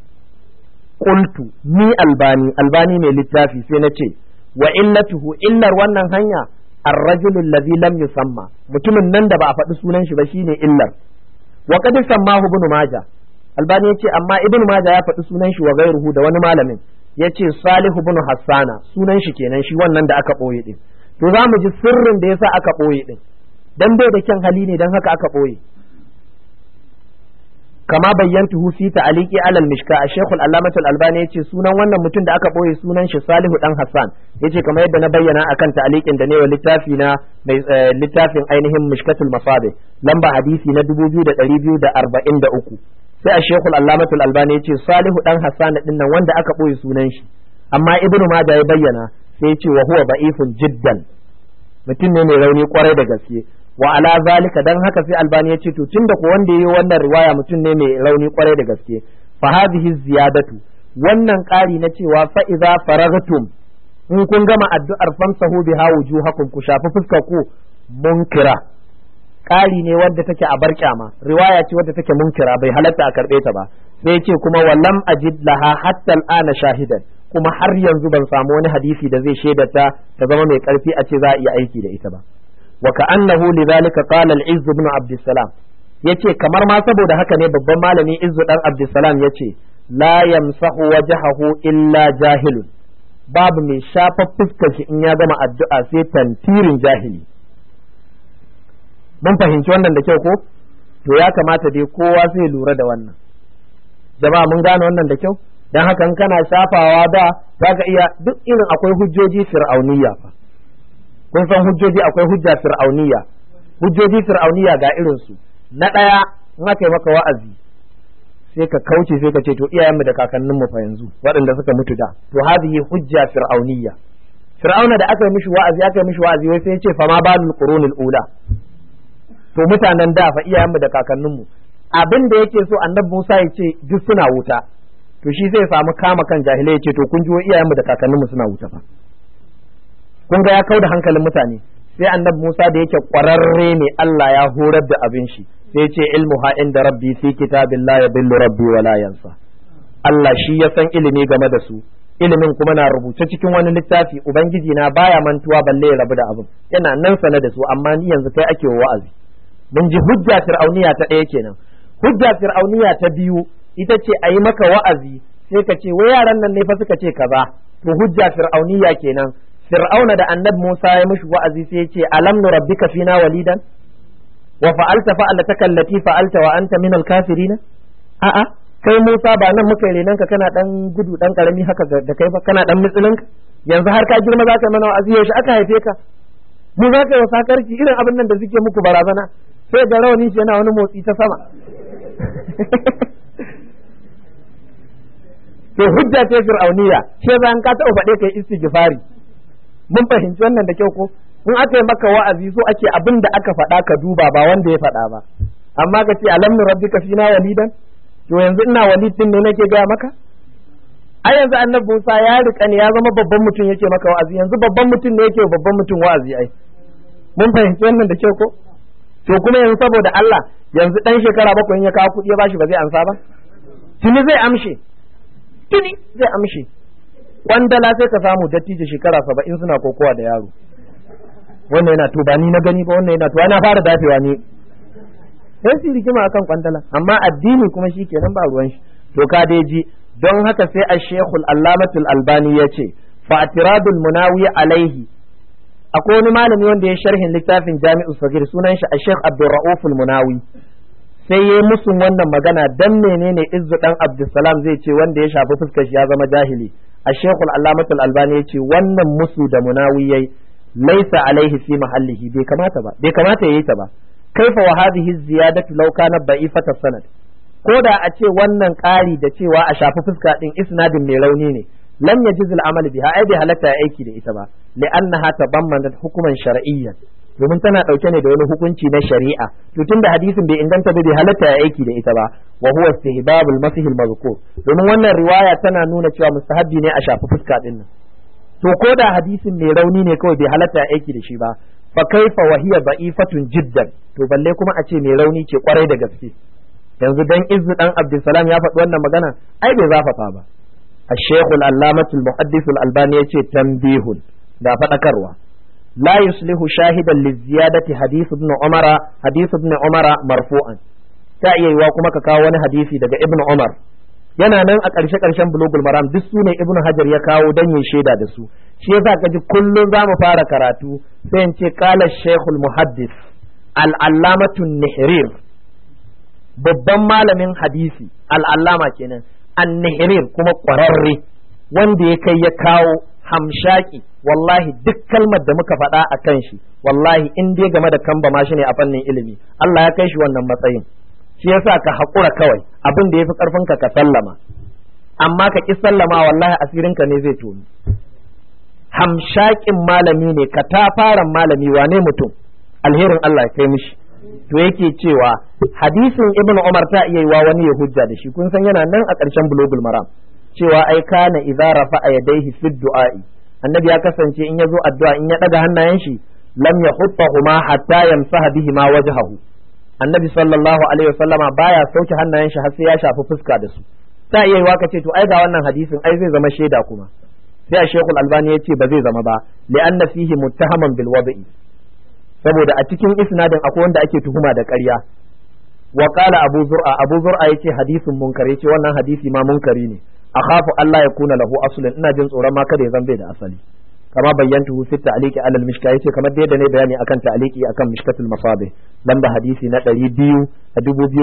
qultu ni albani albani mai littafi sai na ce wa illatuhu illar wannan hanya الرجل الذي لم يسمى mutumin nan da ba a faɗi sunan shi ba shine illar wa qad sammahu ibn majah albani yace amma ibn majah ya faɗi sunan shi wa gairuhu da wani malamin yace salih ibn hassana sunan shi kenan shi wannan da aka boye din to za mu ji sirrin da yasa aka ɓoye din dan bai da kyan hali ne dan haka aka ɓoye kama bayyantuhu fi ta'liqi alal mishka a shaykhul allamatul albani yace sunan wannan mutum da aka boye sunan shi salihu dan hassan yace kamar yadda na bayyana akan ta'liqin da ne wa littafi na mai littafin ainihin mishkatul masabi lamba hadisi na 2243 sai a shaykhul allamatul albani yace salihu dan hassan din nan wanda aka boye sunan shi amma ibnu majah ya bayyana sai yace wa huwa da'ifun jiddan mutum ne mai rauni kwarai da gaske wa ala zalika dan haka sai albani ya ce to tunda ko wanda yayi wannan riwaya mutum ne mai rauni kwarai da gaske fa hadhihi ziyadatu wannan ƙari na cewa fa idza faragtum in kun gama addu'ar famsahu biha wujuhakum ku shafi fuskar ku munkira ƙari ne wanda take a bar kyama riwaya ce wadda take munkira bai halatta a karbe ta ba sai ce kuma walam ajid laha hatta al'ana shahidan kuma har yanzu ban samu wani hadisi da zai shaidata ta zama mai karfi a ce za a iya aiki da ita ba وكأنه لذلك قال العز بن عبد السلام yace kamar ma saboda haka ne babban malami Izzu dan Abdulsalam yace la yamsahu wajhahu illa jahilun babu mai shafa fuskar shi in ya gama addu'a sai tantirin jahili mun fahimci wannan da kyau ko to ya kamata dai kowa zai lura da wannan jama'a mun gane wannan da kyau dan haka in kana shafawa da zaka iya duk irin akwai hujjoji fir'auniyya fa kun san hujjoji akwai hujja fir'auniya hujjoji fir'auniya ga irin su na ɗaya in aka yi maka wa'azi sai ka kauce sai ka ce to iyayenmu da kakanninmu fa yanzu waɗanda suka mutu da to hadhihi hujja fir'auniya fir'auna da aka yi mishi wa'azi aka yi mishi wa'azi wai sai ya ce fa ma balul qurunil ula to mutanen da fa iyayenmu da kakanninmu abin da yake so annabi Musa ya ce duk suna wuta to shi zai samu kama kan jahilai ya ce to kun ji iyayenmu da kakanninmu suna wuta fa kun ga ya kau da hankalin mutane sai annabi Musa da yake kwararre ne Allah ya horar da abin shi sai ce ilmu ha inda rabbi fi kitabin la yadillu rabbi wa la yansa Allah shi ya san ilimi game da su ilimin kuma na rubuce cikin wani littafi ubangiji na baya mantuwa balle ya rabu da abin yana nan sane da su amma ni yanzu kai ake wa'azi mun ji hujja fir'auniya ta ɗaya kenan hujja fir'auniya ta biyu ita ce a yi maka wa'azi sai ka ce wai yaran nan ne fa suka ce kaza to hujja fir'auniya kenan fir'auna da annab Musa ya mishi wa'azi sai ya ce alam nurabbika fina walidan wa fa'alta fa'alataka allati fa'alta wa anta minal kafirin a'a kai Musa ba nan muka renan ka kana dan gudu dan karami haka da kai ba kana dan mitsilin yanzu har ka girma za ka mana wa'azi yaushe aka haife ka mu za ka yi sakarci irin abin nan da suke muku barazana sai da rawani shi yana wani motsi ta sama to hujja ce fir'auniya ce zan ka taɓa faɗe kai istighfari mun fahimci wannan da kyau ko in aka yi maka wa'azi so ake abin da aka faɗa ka duba ba wanda ya faɗa ba amma ka ce alam nu rabbika fina walidan to yanzu ina walid din ne nake gaya maka ai yanzu annabi Musa ya rika ne ya zama babban mutum yake maka wa'azi yanzu babban mutum ne yake babban mutum wa'azi ai mun fahimci wannan da kyau ko to kuma yanzu saboda Allah yanzu dan shekara bakwai in ya kawo kuɗi ya bashi ba zai amsa ba tuni zai amshe tuni zai amshe kwandala sai ka samu dattijo shekara saba'in suna kokowa da yaro wannan yana to ba ni na gani ba wannan yana to ana fara dafewa ne sai su rigima akan kwandala amma addini kuma shi kenan ba ruwan shi to ka dai ji don haka sai a shekul allamatul albani ya ce fa'atiradul munawi alaihi akwai wani malami wanda ya sharhin littafin jami'u sagir sunan shi a shekh abdurra'uf munawi sai ya musun wannan magana dan menene izzu dan abdulsalam zai ce wanda ya shafi fuskar shi ya zama jahili a shekul allamatul albani ya ce wannan musu da munawi yayi laisa alaihi fi mahallihi bai kamata ba bai kamata yayi ta ba kaifa wa hadhihi ziyadatu law kana da'ifata sanad ko da a ce wannan ƙari da cewa a shafi fuska din isnadin mai rauni ne lam yajiz al-amal biha ai bai halatta aiki da ita ba li'annaha tabammanat hukuman shar'iyyan domin tana dauke ne da wani hukunci na shari'a to tunda hadisin bai inganta ba bai halatta ya aiki da ita ba wa huwa istihbabul masih al-mazkur domin wannan riwaya tana nuna cewa mustahabbi ne a shafi fuska din nan to ko da hadisin mai rauni ne kawai bai halatta ya aiki da shi ba fa kaifa wa hiya da'ifatun jiddan to balle kuma a ce mai rauni ce kwarai da gaske yanzu dan izzu dan abdulsalam ya faɗi wannan magana ai bai zafafa ba الشيخ العلامة المحدث الألباني يقول تنبيه دا فتكروا لا يصلح شاهدا للزيادة حديث ابن عمر حديث ابن عمر مرفوعا تأيي وكما كاوان حديثي دا ابن عمر yana nan a ƙarshe ƙarshen bulugul maram duk su ne ibnu hajar ya kawo dan yin shaida da su shi yasa ka ji kullum za mu fara karatu sai in ce qala shaykhul muhaddis al-allamatu nihrir babban malamin hadisi al-allama kenan an-nihrir kuma ƙwararre wanda ya kai ya kawo hamshaki wallahi duk kalmar da muka faɗa a kan shi wallahi in dai game da kamba ma shi ne a fannin ilimi Allah ya kai shi wannan matsayin shi yasa ka haƙura kawai abin da ya fi ƙarfinka ka sallama amma ka ƙi sallama wallahi asirinka ne zai toni hamshakin malami ne ka tafaran malami wane mutum alherin Allah ya kai mishi to yake cewa hadisin ibn umar ta iya yiwa wani ya hujja da shi kun san yana nan a ƙarshen bulogul maram cewa ai kana idza rafa'a yadayhi fi du'a'i annabi ya kasance in yazo addu'a in ya daga hannayen shi lam yahuttahuma hatta yamsaha bihi ma wajhahu annabi sallallahu alaihi wasallama baya sauke hannayen shi har sai ya shafi fuska da su ta iya yiwa kace to ai ga wannan hadisin ai zai zama shaida kuma sai a shekul albani ya ce ba zai zama ba li'anna fihi muttahaman bil wada'i saboda a cikin isnadin akwai wanda ake tuhuma da ƙarya wa qala abu zur'a abu zur'a yace hadisin munkar yace wannan hadisi ma munkari ne akhafu Allah ya kuna lahu aslun ina jin tsoron ma kada ya zambe da asali kama bayyantuhu fi ta'liqi alal mishka yace kamar da yadda ne bayani akan ta'liqi akan mishkatul masabih lamba hadisi na 200 a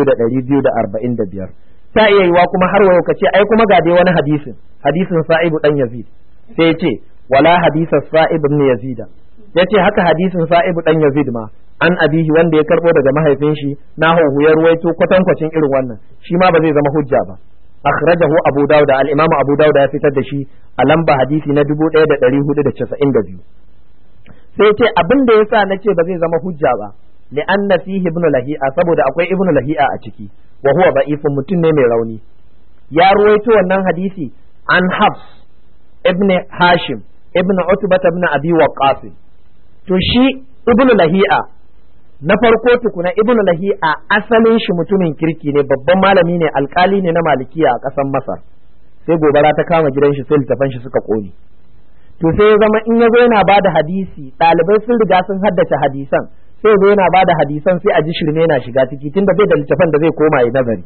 2245 ta iya yiwa kuma har wayo kace ai kuma ga dai wani hadisin hadisin sa'ibu dan yazid sai yace wala hadisa sa'ib ibn yazida yace haka hadisin sa'ibu dan yazid ma an abihi wanda ya karbo daga mahaifin shi na hu ya ruwaito kwatankwacin irin wannan shi ma ba zai zama hujja ba akhrajahu abu dawud al-imam abu dawud ya fitar da shi a lamba hadisi na 1492 sai ce abin da yasa nace ba zai zama hujja ba li'anna fihi ibn lahi'a saboda akwai ibn lahi'a a ciki wa huwa da'ifun mutum ne mai rauni ya ruwaito wannan hadisi an hafs ibn hashim ibn utbah ibn abi waqqas to shi ibn lahi'a na farko tukuna ibnu lahi'a asalin shi mutumin kirki ne babban malami ne alkali ne na malikiya a ƙasar masar sai gobara ta kama gidan shi sai littafan shi suka ƙone to sai ya zama in ya zo yana bada hadisi ɗalibai sun riga sun haddace hadisan sai ya zo yana bada hadisan sai a ji shirme yana shiga ciki tunda bai da littafan da zai koma ya nazari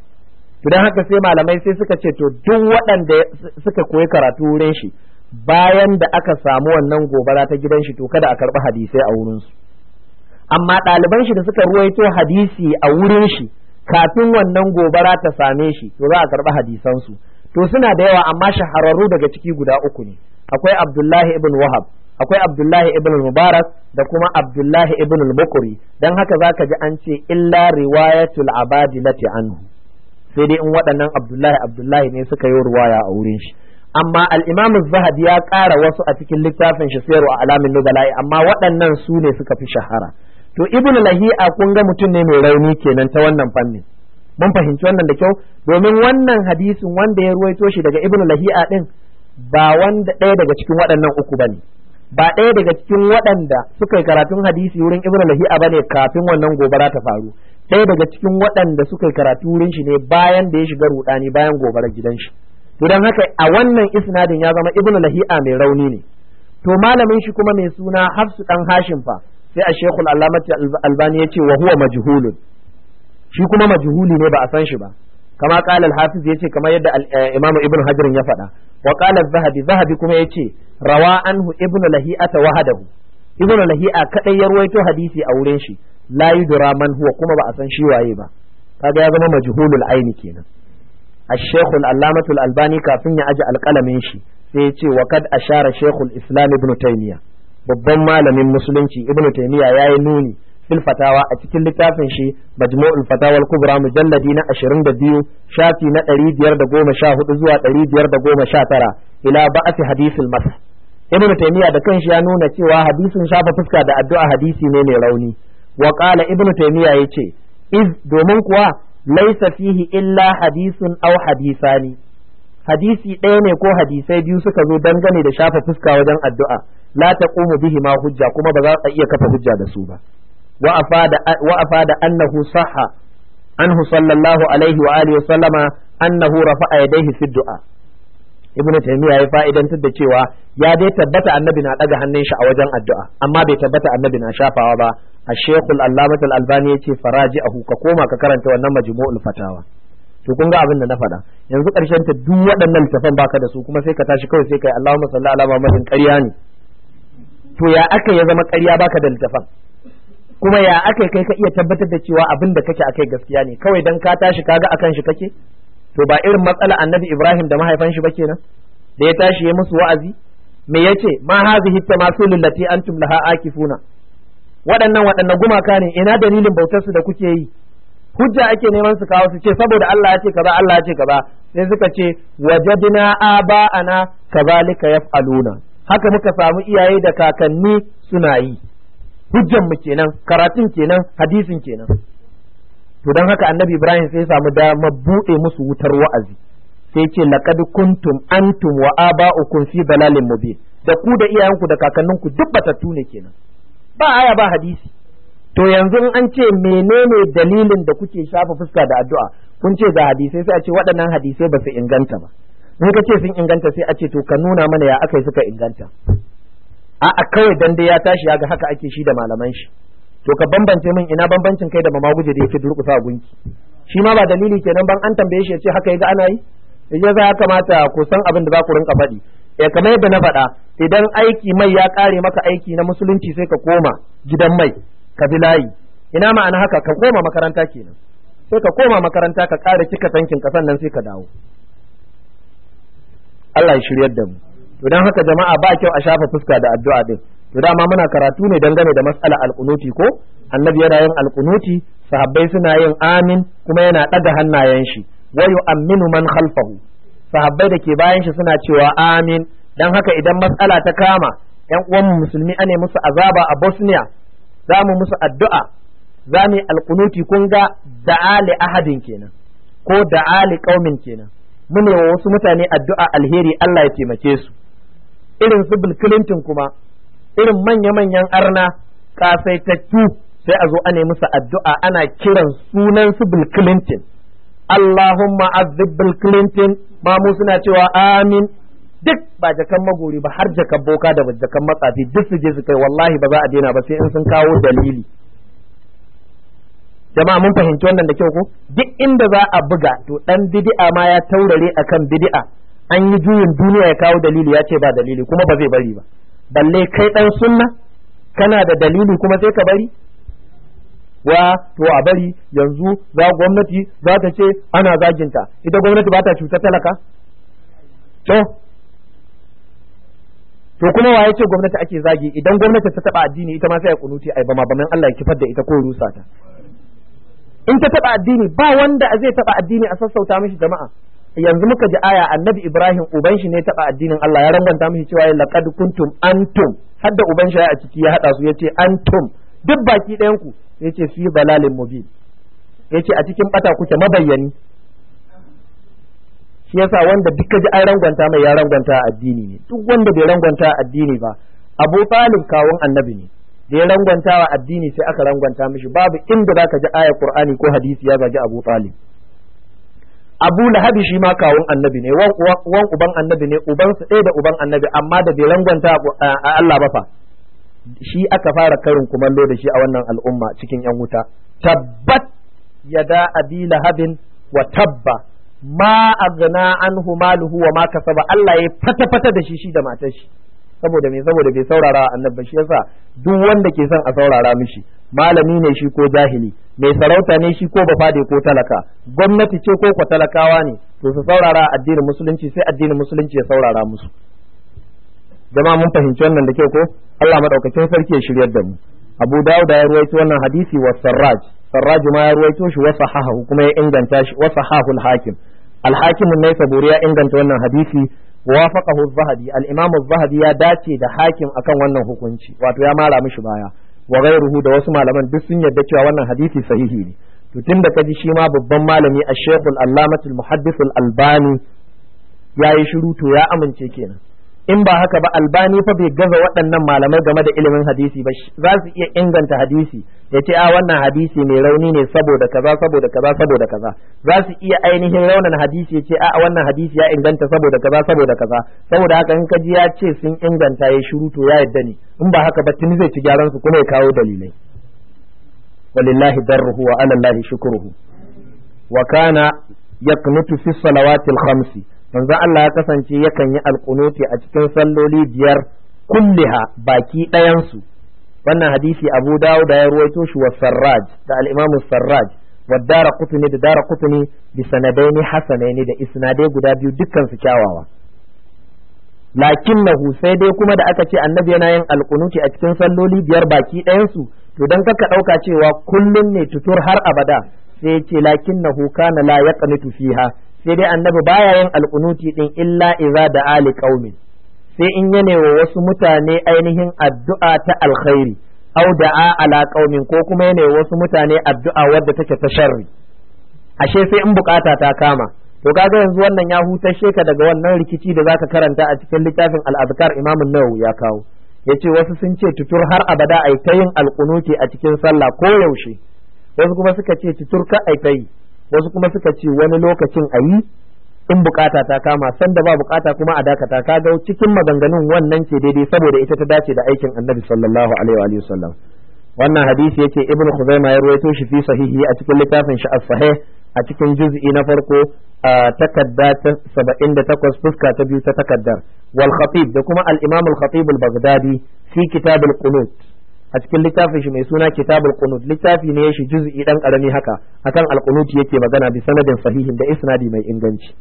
to dan haka sai malamai sai suka ce to duk waɗanda suka koyi karatu wurin shi bayan da aka samu wannan gobara ta gidan shi to kada a karɓi hadisai a wurinsu su amma ɗaliban shi da suka ruwaito hadisi a wurin shi kafin wannan gobara ta same shi to za a karɓi hadisansu to suna da yawa amma shahararru daga ciki guda uku ne akwai abdullahi ibn wahab akwai abdullahi ibn mubarak da kuma abdullahi ibn al-bukuri dan haka zaka ji an ce illa riwayatul abadilati anhu sai dai in waɗannan abdullahi abdullahi ne suka yi ruwaya a wurin shi amma al-imam zahabi ya ƙara wasu a cikin littafin shi sayar wa alamin nubala'i amma waɗannan su ne suka fi shahara to ibn lahi'a kun ga mutum ne mai rauni kenan ta wannan fannin mun fahimci wannan da kyau domin wannan hadisin wanda ya ruwaito shi daga ibn lahi'a din ba wanda ɗaya daga cikin waɗannan uku bane ba ɗaya daga cikin waɗanda suka yi karatun hadisi wurin ibn lahi'a bane kafin wannan gobara ta faru ɗaya daga cikin waɗanda suka yi karatu wurin shi ne bayan da ya shiga rudani bayan gobarar gidan shi to dan haka a wannan isnadin ya zama ibn lahi'a mai rauni ne to malamin shi kuma mai suna hafsu dan hashim fa sai a shekul alamati albani ya ce wa huwa majhulun shi kuma majhuli ne ba a san shi ba kama qala al-hafiz yace kamar yadda imam ibn hajar ya faɗa wa qala az-zahabi zahabi kuma yace rawa anhu ibn lahi'ata wahadahu ibn lahi'a kadai ya ruwaito hadisi a wurin shi la yudra man huwa kuma ba a san shi waye ba kaga ya zama majhulul aini kenan الشيخ العلامة الألباني كافين يأجي القلم شي سيتي وقد أشار شيخ الإسلام ابن تيمية babban malamin musulunci ibn taymiya yayi nuni fil fatawa a cikin littafin shi majmu'ul fatawa al-kubra mujalladi na 22 shafi na 514 zuwa 519 ila ba'ati hadithil masah ibn taymiya da kanshi ya nuna cewa hadisin shafa fuska da addu'a hadisi ne mai rauni wa qala ibn taymiya yace iz domin kuwa laysa fihi illa hadisun aw hadisani hadisi ɗaya ne ko hadisai biyu suka zo dangane da shafa fuska wajen addu'a la taqumu bihi ma hujja kuma ba za a iya kafa hujja da su ba wa afada wa afada annahu sahha anhu sallallahu alaihi wa alihi wa sallama annahu rafa'a yadayhi fi du'a ibnu taymiya ya fa'idantar da cewa ya dai tabbata annabi na daga hannun shi a wajen addu'a amma bai tabbata annabi na shafawa ba a shekul allamatu al-albani yace faraji'ahu ka koma ka karanta wannan majmu'ul fatawa to kun ga abin da na faɗa yanzu ƙarshen ta duk waɗannan littafan baka da su kuma sai ka tashi kawai sai kai Allahumma salli ala Muhammadin ƙarya ne to ya aka ya zama ƙarya baka da littafan kuma ya aka kai ka iya tabbatar da cewa abin da kake akai gaskiya ne kawai dan ka tashi kaga akan shi kake to ba irin matsala annabi Ibrahim da mahaifan shi ba kenan da ya tashi ya musu wa'azi me yace ma hazihi tamasilul lati antum laha akifuna waɗannan waɗannan gumaka ne ina dalilin bautar su da kuke yi hujja ake neman su kawo su ce saboda Allah ya ce kaza Allah ya ce kaza sai suka ce wajadna aba'ana kazalika yaf'aluna haka muka samu iyaye da kakanni suna yi hujjan mu kenan karatun kenan hadisin kenan to dan haka annabi Ibrahim sai ya samu dama buɗe musu wutar wa'azi sai ce laqad kuntum antum wa aba'ukum fi dalalin mubin da ku da iyayenku da kakanninku duk batattu ne kenan ba aya ba hadisi to yanzu in an ce menene dalilin da kuke shafa fuska da addu'a kun ce ga hadisai sai a ce waɗannan hadisai ba su inganta ba in ka ce sun inganta sai a ce to ka nuna mana ya aka suka inganta a'a kawai dan dai ya tashi ya ga haka ake shi da malaman shi to ka bambance min ina bambancin kai da mamaguje da yake durƙusa gunki shi ma ba dalili kenan ban an tambaye shi ya ce haka ya ga ana yi ya za ya kamata ku san abin da za ku rinka faɗi eh kamar yadda na faɗa idan aiki mai ya ƙare maka aiki na musulunci sai ka koma gidan mai ka bi layi ina ma'ana haka ka koma makaranta kenan sai ka koma makaranta ka ƙara cika tankin ka sannan sai ka dawo Allah ya shiryar da mu to dan haka jama'a ba kyau a shafa fuska da addu'a din to dama muna karatu ne dangane da mas'ala alqunuti ko annabi yana yin alqunuti sahabbai suna yin amin kuma yana ɗaga hannayen shi wa yu'minu man khalfahu sahabbai da ke bayan shi suna cewa amin dan haka idan mas'ala ta kama yan uwan musulmi ane musu azaba a Bosnia za mu musu addu'a za mu yi alkunuti kun ga da'ali ahadin kenan ko da'ali qaumin kenan mu ne wa wasu mutane addu'a alheri Allah ya taimake su irin su Bill Clinton kuma irin manya-manyan arna kasaitattu sai a zo ane musu addu'a ana kiran sunan su Bill Clinton Allahumma azib Bill Clinton ma mu suna cewa amin duk ba jakan magori ba har jakan boka da jakan matsafi duk su je su kai wallahi ba za a daina ba sai in sun kawo dalili jama'a mun fahimci wannan da kyau ko duk inda za a buga to dan bid'a ma ya taurare akan bid'a an yi juyin duniya ya kawo dalili ya ce ba dalili kuma ba zai bari ba balle kai dan sunna kana da dalili kuma sai ka bari wa to a bari yanzu za gwamnati za ta ce ana zaginta ita gwamnati ba ta cuta talaka to to kuma waye ce gwamnati ake zagi idan gwamnati ta taba addini ita ma sai ya kunuti ai bama baman Allah ya kifar da ita ko rusa ta in ta taba addini ba wanda zai taba addini a sassauta mishi jama'a yanzu muka ji aya annabi Ibrahim uban shi ne taba addinin Allah ya ranganta mishi cewa laqad kuntum antum hadda uban shi a ciki ya hada su yace antum duk baki ɗayan ku yace fi balalin mubin yace a cikin bata kuke mabayyani shi yasa wanda duka ji an rangwanta mai ya rangwanta addini ne duk wanda bai rangwanta addini ba Abu Talib kawun annabi ne da ya rangwanta wa addini sai aka rangwanta mishi babu inda zaka ji ayar Qur'ani ko hadisi ya gaji Abu Talib Abu Lahabi shi ma kawun annabi ne wan uban annabi ne uban su ɗaya da uban annabi amma da bai rangwanta a Allah ba fa shi aka fara karin kumallo da shi a wannan al'umma cikin yan wuta tabbat yada abi lahabin wa tabba ma aghna anhu maluhu wa ma kasaba Allah ya fata fata da shi shi da matar shi saboda me saboda bai saurara annabi shi yasa duk wanda ke son a saurara mishi malami ne shi ko jahili mai sarauta ne shi ko bafade ko talaka gwamnati ce ko ko talakawa ne to su saurara addinin musulunci sai addinin musulunci ya saurara musu jama'a mun fahimci wannan da kyau ko Allah madaukakin sarki ya shiryar da mu Abu Dawud ya ruwaito wannan hadisi wa Sarraj Sarraj ma ya ruwaito shi wa sahahu kuma ya inganta shi wa sahahul hakim al-hakim ne saburi ya inganta wannan hadisi wafaqahu az-zahabi al-imam az-zahabi ya dace da hakim akan wannan hukunci wato ya mara mishi baya wa ghayruhu da wasu malaman duk sun yarda cewa wannan hadisi sahihi ne to tunda kaji shi ma babban malami ash-shaykh al-allamah al-muhaddith al-albani yayi shiru to ya amince kenan in ba haka ba albani fa bai gaza waɗannan malamai game da ilimin hadisi ba za su iya inganta hadisi ya ce a wannan hadisi mai rauni ne saboda kaza saboda kaza saboda kaza za su iya ainihin raunan hadisi ya ce a wannan hadisi ya inganta saboda kaza saboda kaza saboda haka in kaji ya ce sun inganta ya shiru to ya yadda ne in ba haka ba tuni zai ci gyaran su kuma ya kawo dalilai walillahi darruhu wa ala allahi shukruhu wa kana yaqnutu fi salawatil khamsi manzo Allah ya kasance yakan yi alqunuti a cikin salloli biyar kulliha baki ɗayan su wannan hadisi Abu Dawud da ya ruwaito shi wa Sarraj da al-Imam Sarraj wa Dara Qutni da Dara Qutni bi sanadaini hasanaini da isnadai guda biyu dukkan su kyawawa lakinnahu sai dai kuma da aka ce annabi yana yin alkunuti a cikin salloli biyar baki ɗayansu to dan kaka ɗauka cewa kullum ne tutur har abada sai ce lakinnahu kana la yaqnutu fiha sai dai annabi baya yin alkunuti din illa idza da ali qaumin sai in yana wa wasu mutane ainihin addu'a ta alkhairi au da'a ala qaumin ko kuma yana wa wasu mutane addu'a wadda take ta sharri ashe sai in bukata ta kama to kaga yanzu wannan ya hutashe ka daga wannan rikici da zaka karanta a cikin littafin al-azkar Imam Nawawi ya kawo yace wasu sun ce tutur har abada ai ta yin alqunuti a cikin sallah ko yaushe wasu kuma suka ce tutur ka ai ta yi wasu kuma suka ce wani lokacin ayi in bukata ta kama sanda ba bukata kuma a dakata kaga cikin maganganun wannan ce daidai saboda ita ta dace da aikin Annabi sallallahu alaihi wa sallam wannan hadisi yace Ibn Khuzaimah ya ruwaito shi fi sahihi a cikin littafin shi as-sahih a cikin juz'i na farko a takadda ta saba'in da takwas fuska ta biyu ta takaddar wal khatib da kuma al imam al khatib al baghdadi fi kitab al qunut a cikin littafin shi mai suna kitab al qunut littafi ne shi juz'i dan karami haka akan al qunut yake magana bi sanadin sahihin da isnadi mai inganci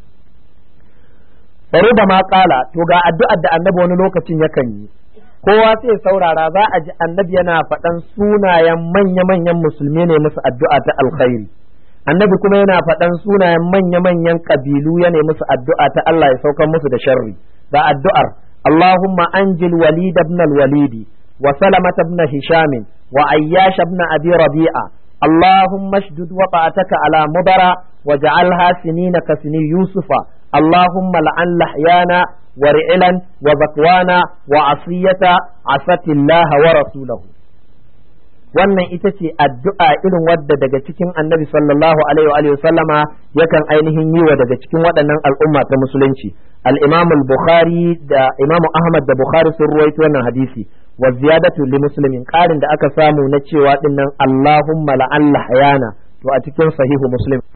da ma kala to ga addu'ar da annabi wani lokacin yakan yi kowa sai saurara za a ji annabi yana faɗan sunayen manya-manyan musulmi ne musu addu'a ta alkhairi annabi kuma yana faɗan sunayen manya-manyan ƙabilu ya nemi musu addu'a ta Allah ya saukar musu da sharri da addu'ar Allahumma anjil walid ibn al-walidi wa salamat ibn hisham wa ayyash ibn abi rabi'a Allahumma shdud waqa'ataka ala mudara waj'alha sinina ka sini yusufa Allahumma la'an lahyana wa ri'lan wa zakwana wa asiyata asatillaha wa rasulahu wannan ita ce addu'a irin wadda daga cikin annabi sallallahu alaihi wa sallama yakan ainihin yi wa daga cikin waɗannan al'umma ta musulunci al-imam al-bukhari da imam ahmad da bukhari sun ruwaito wannan hadisi wa ziyadatu li muslimin ƙarin da aka samu na cewa dinnan allahumma la'alla hayana to a cikin sahihu muslim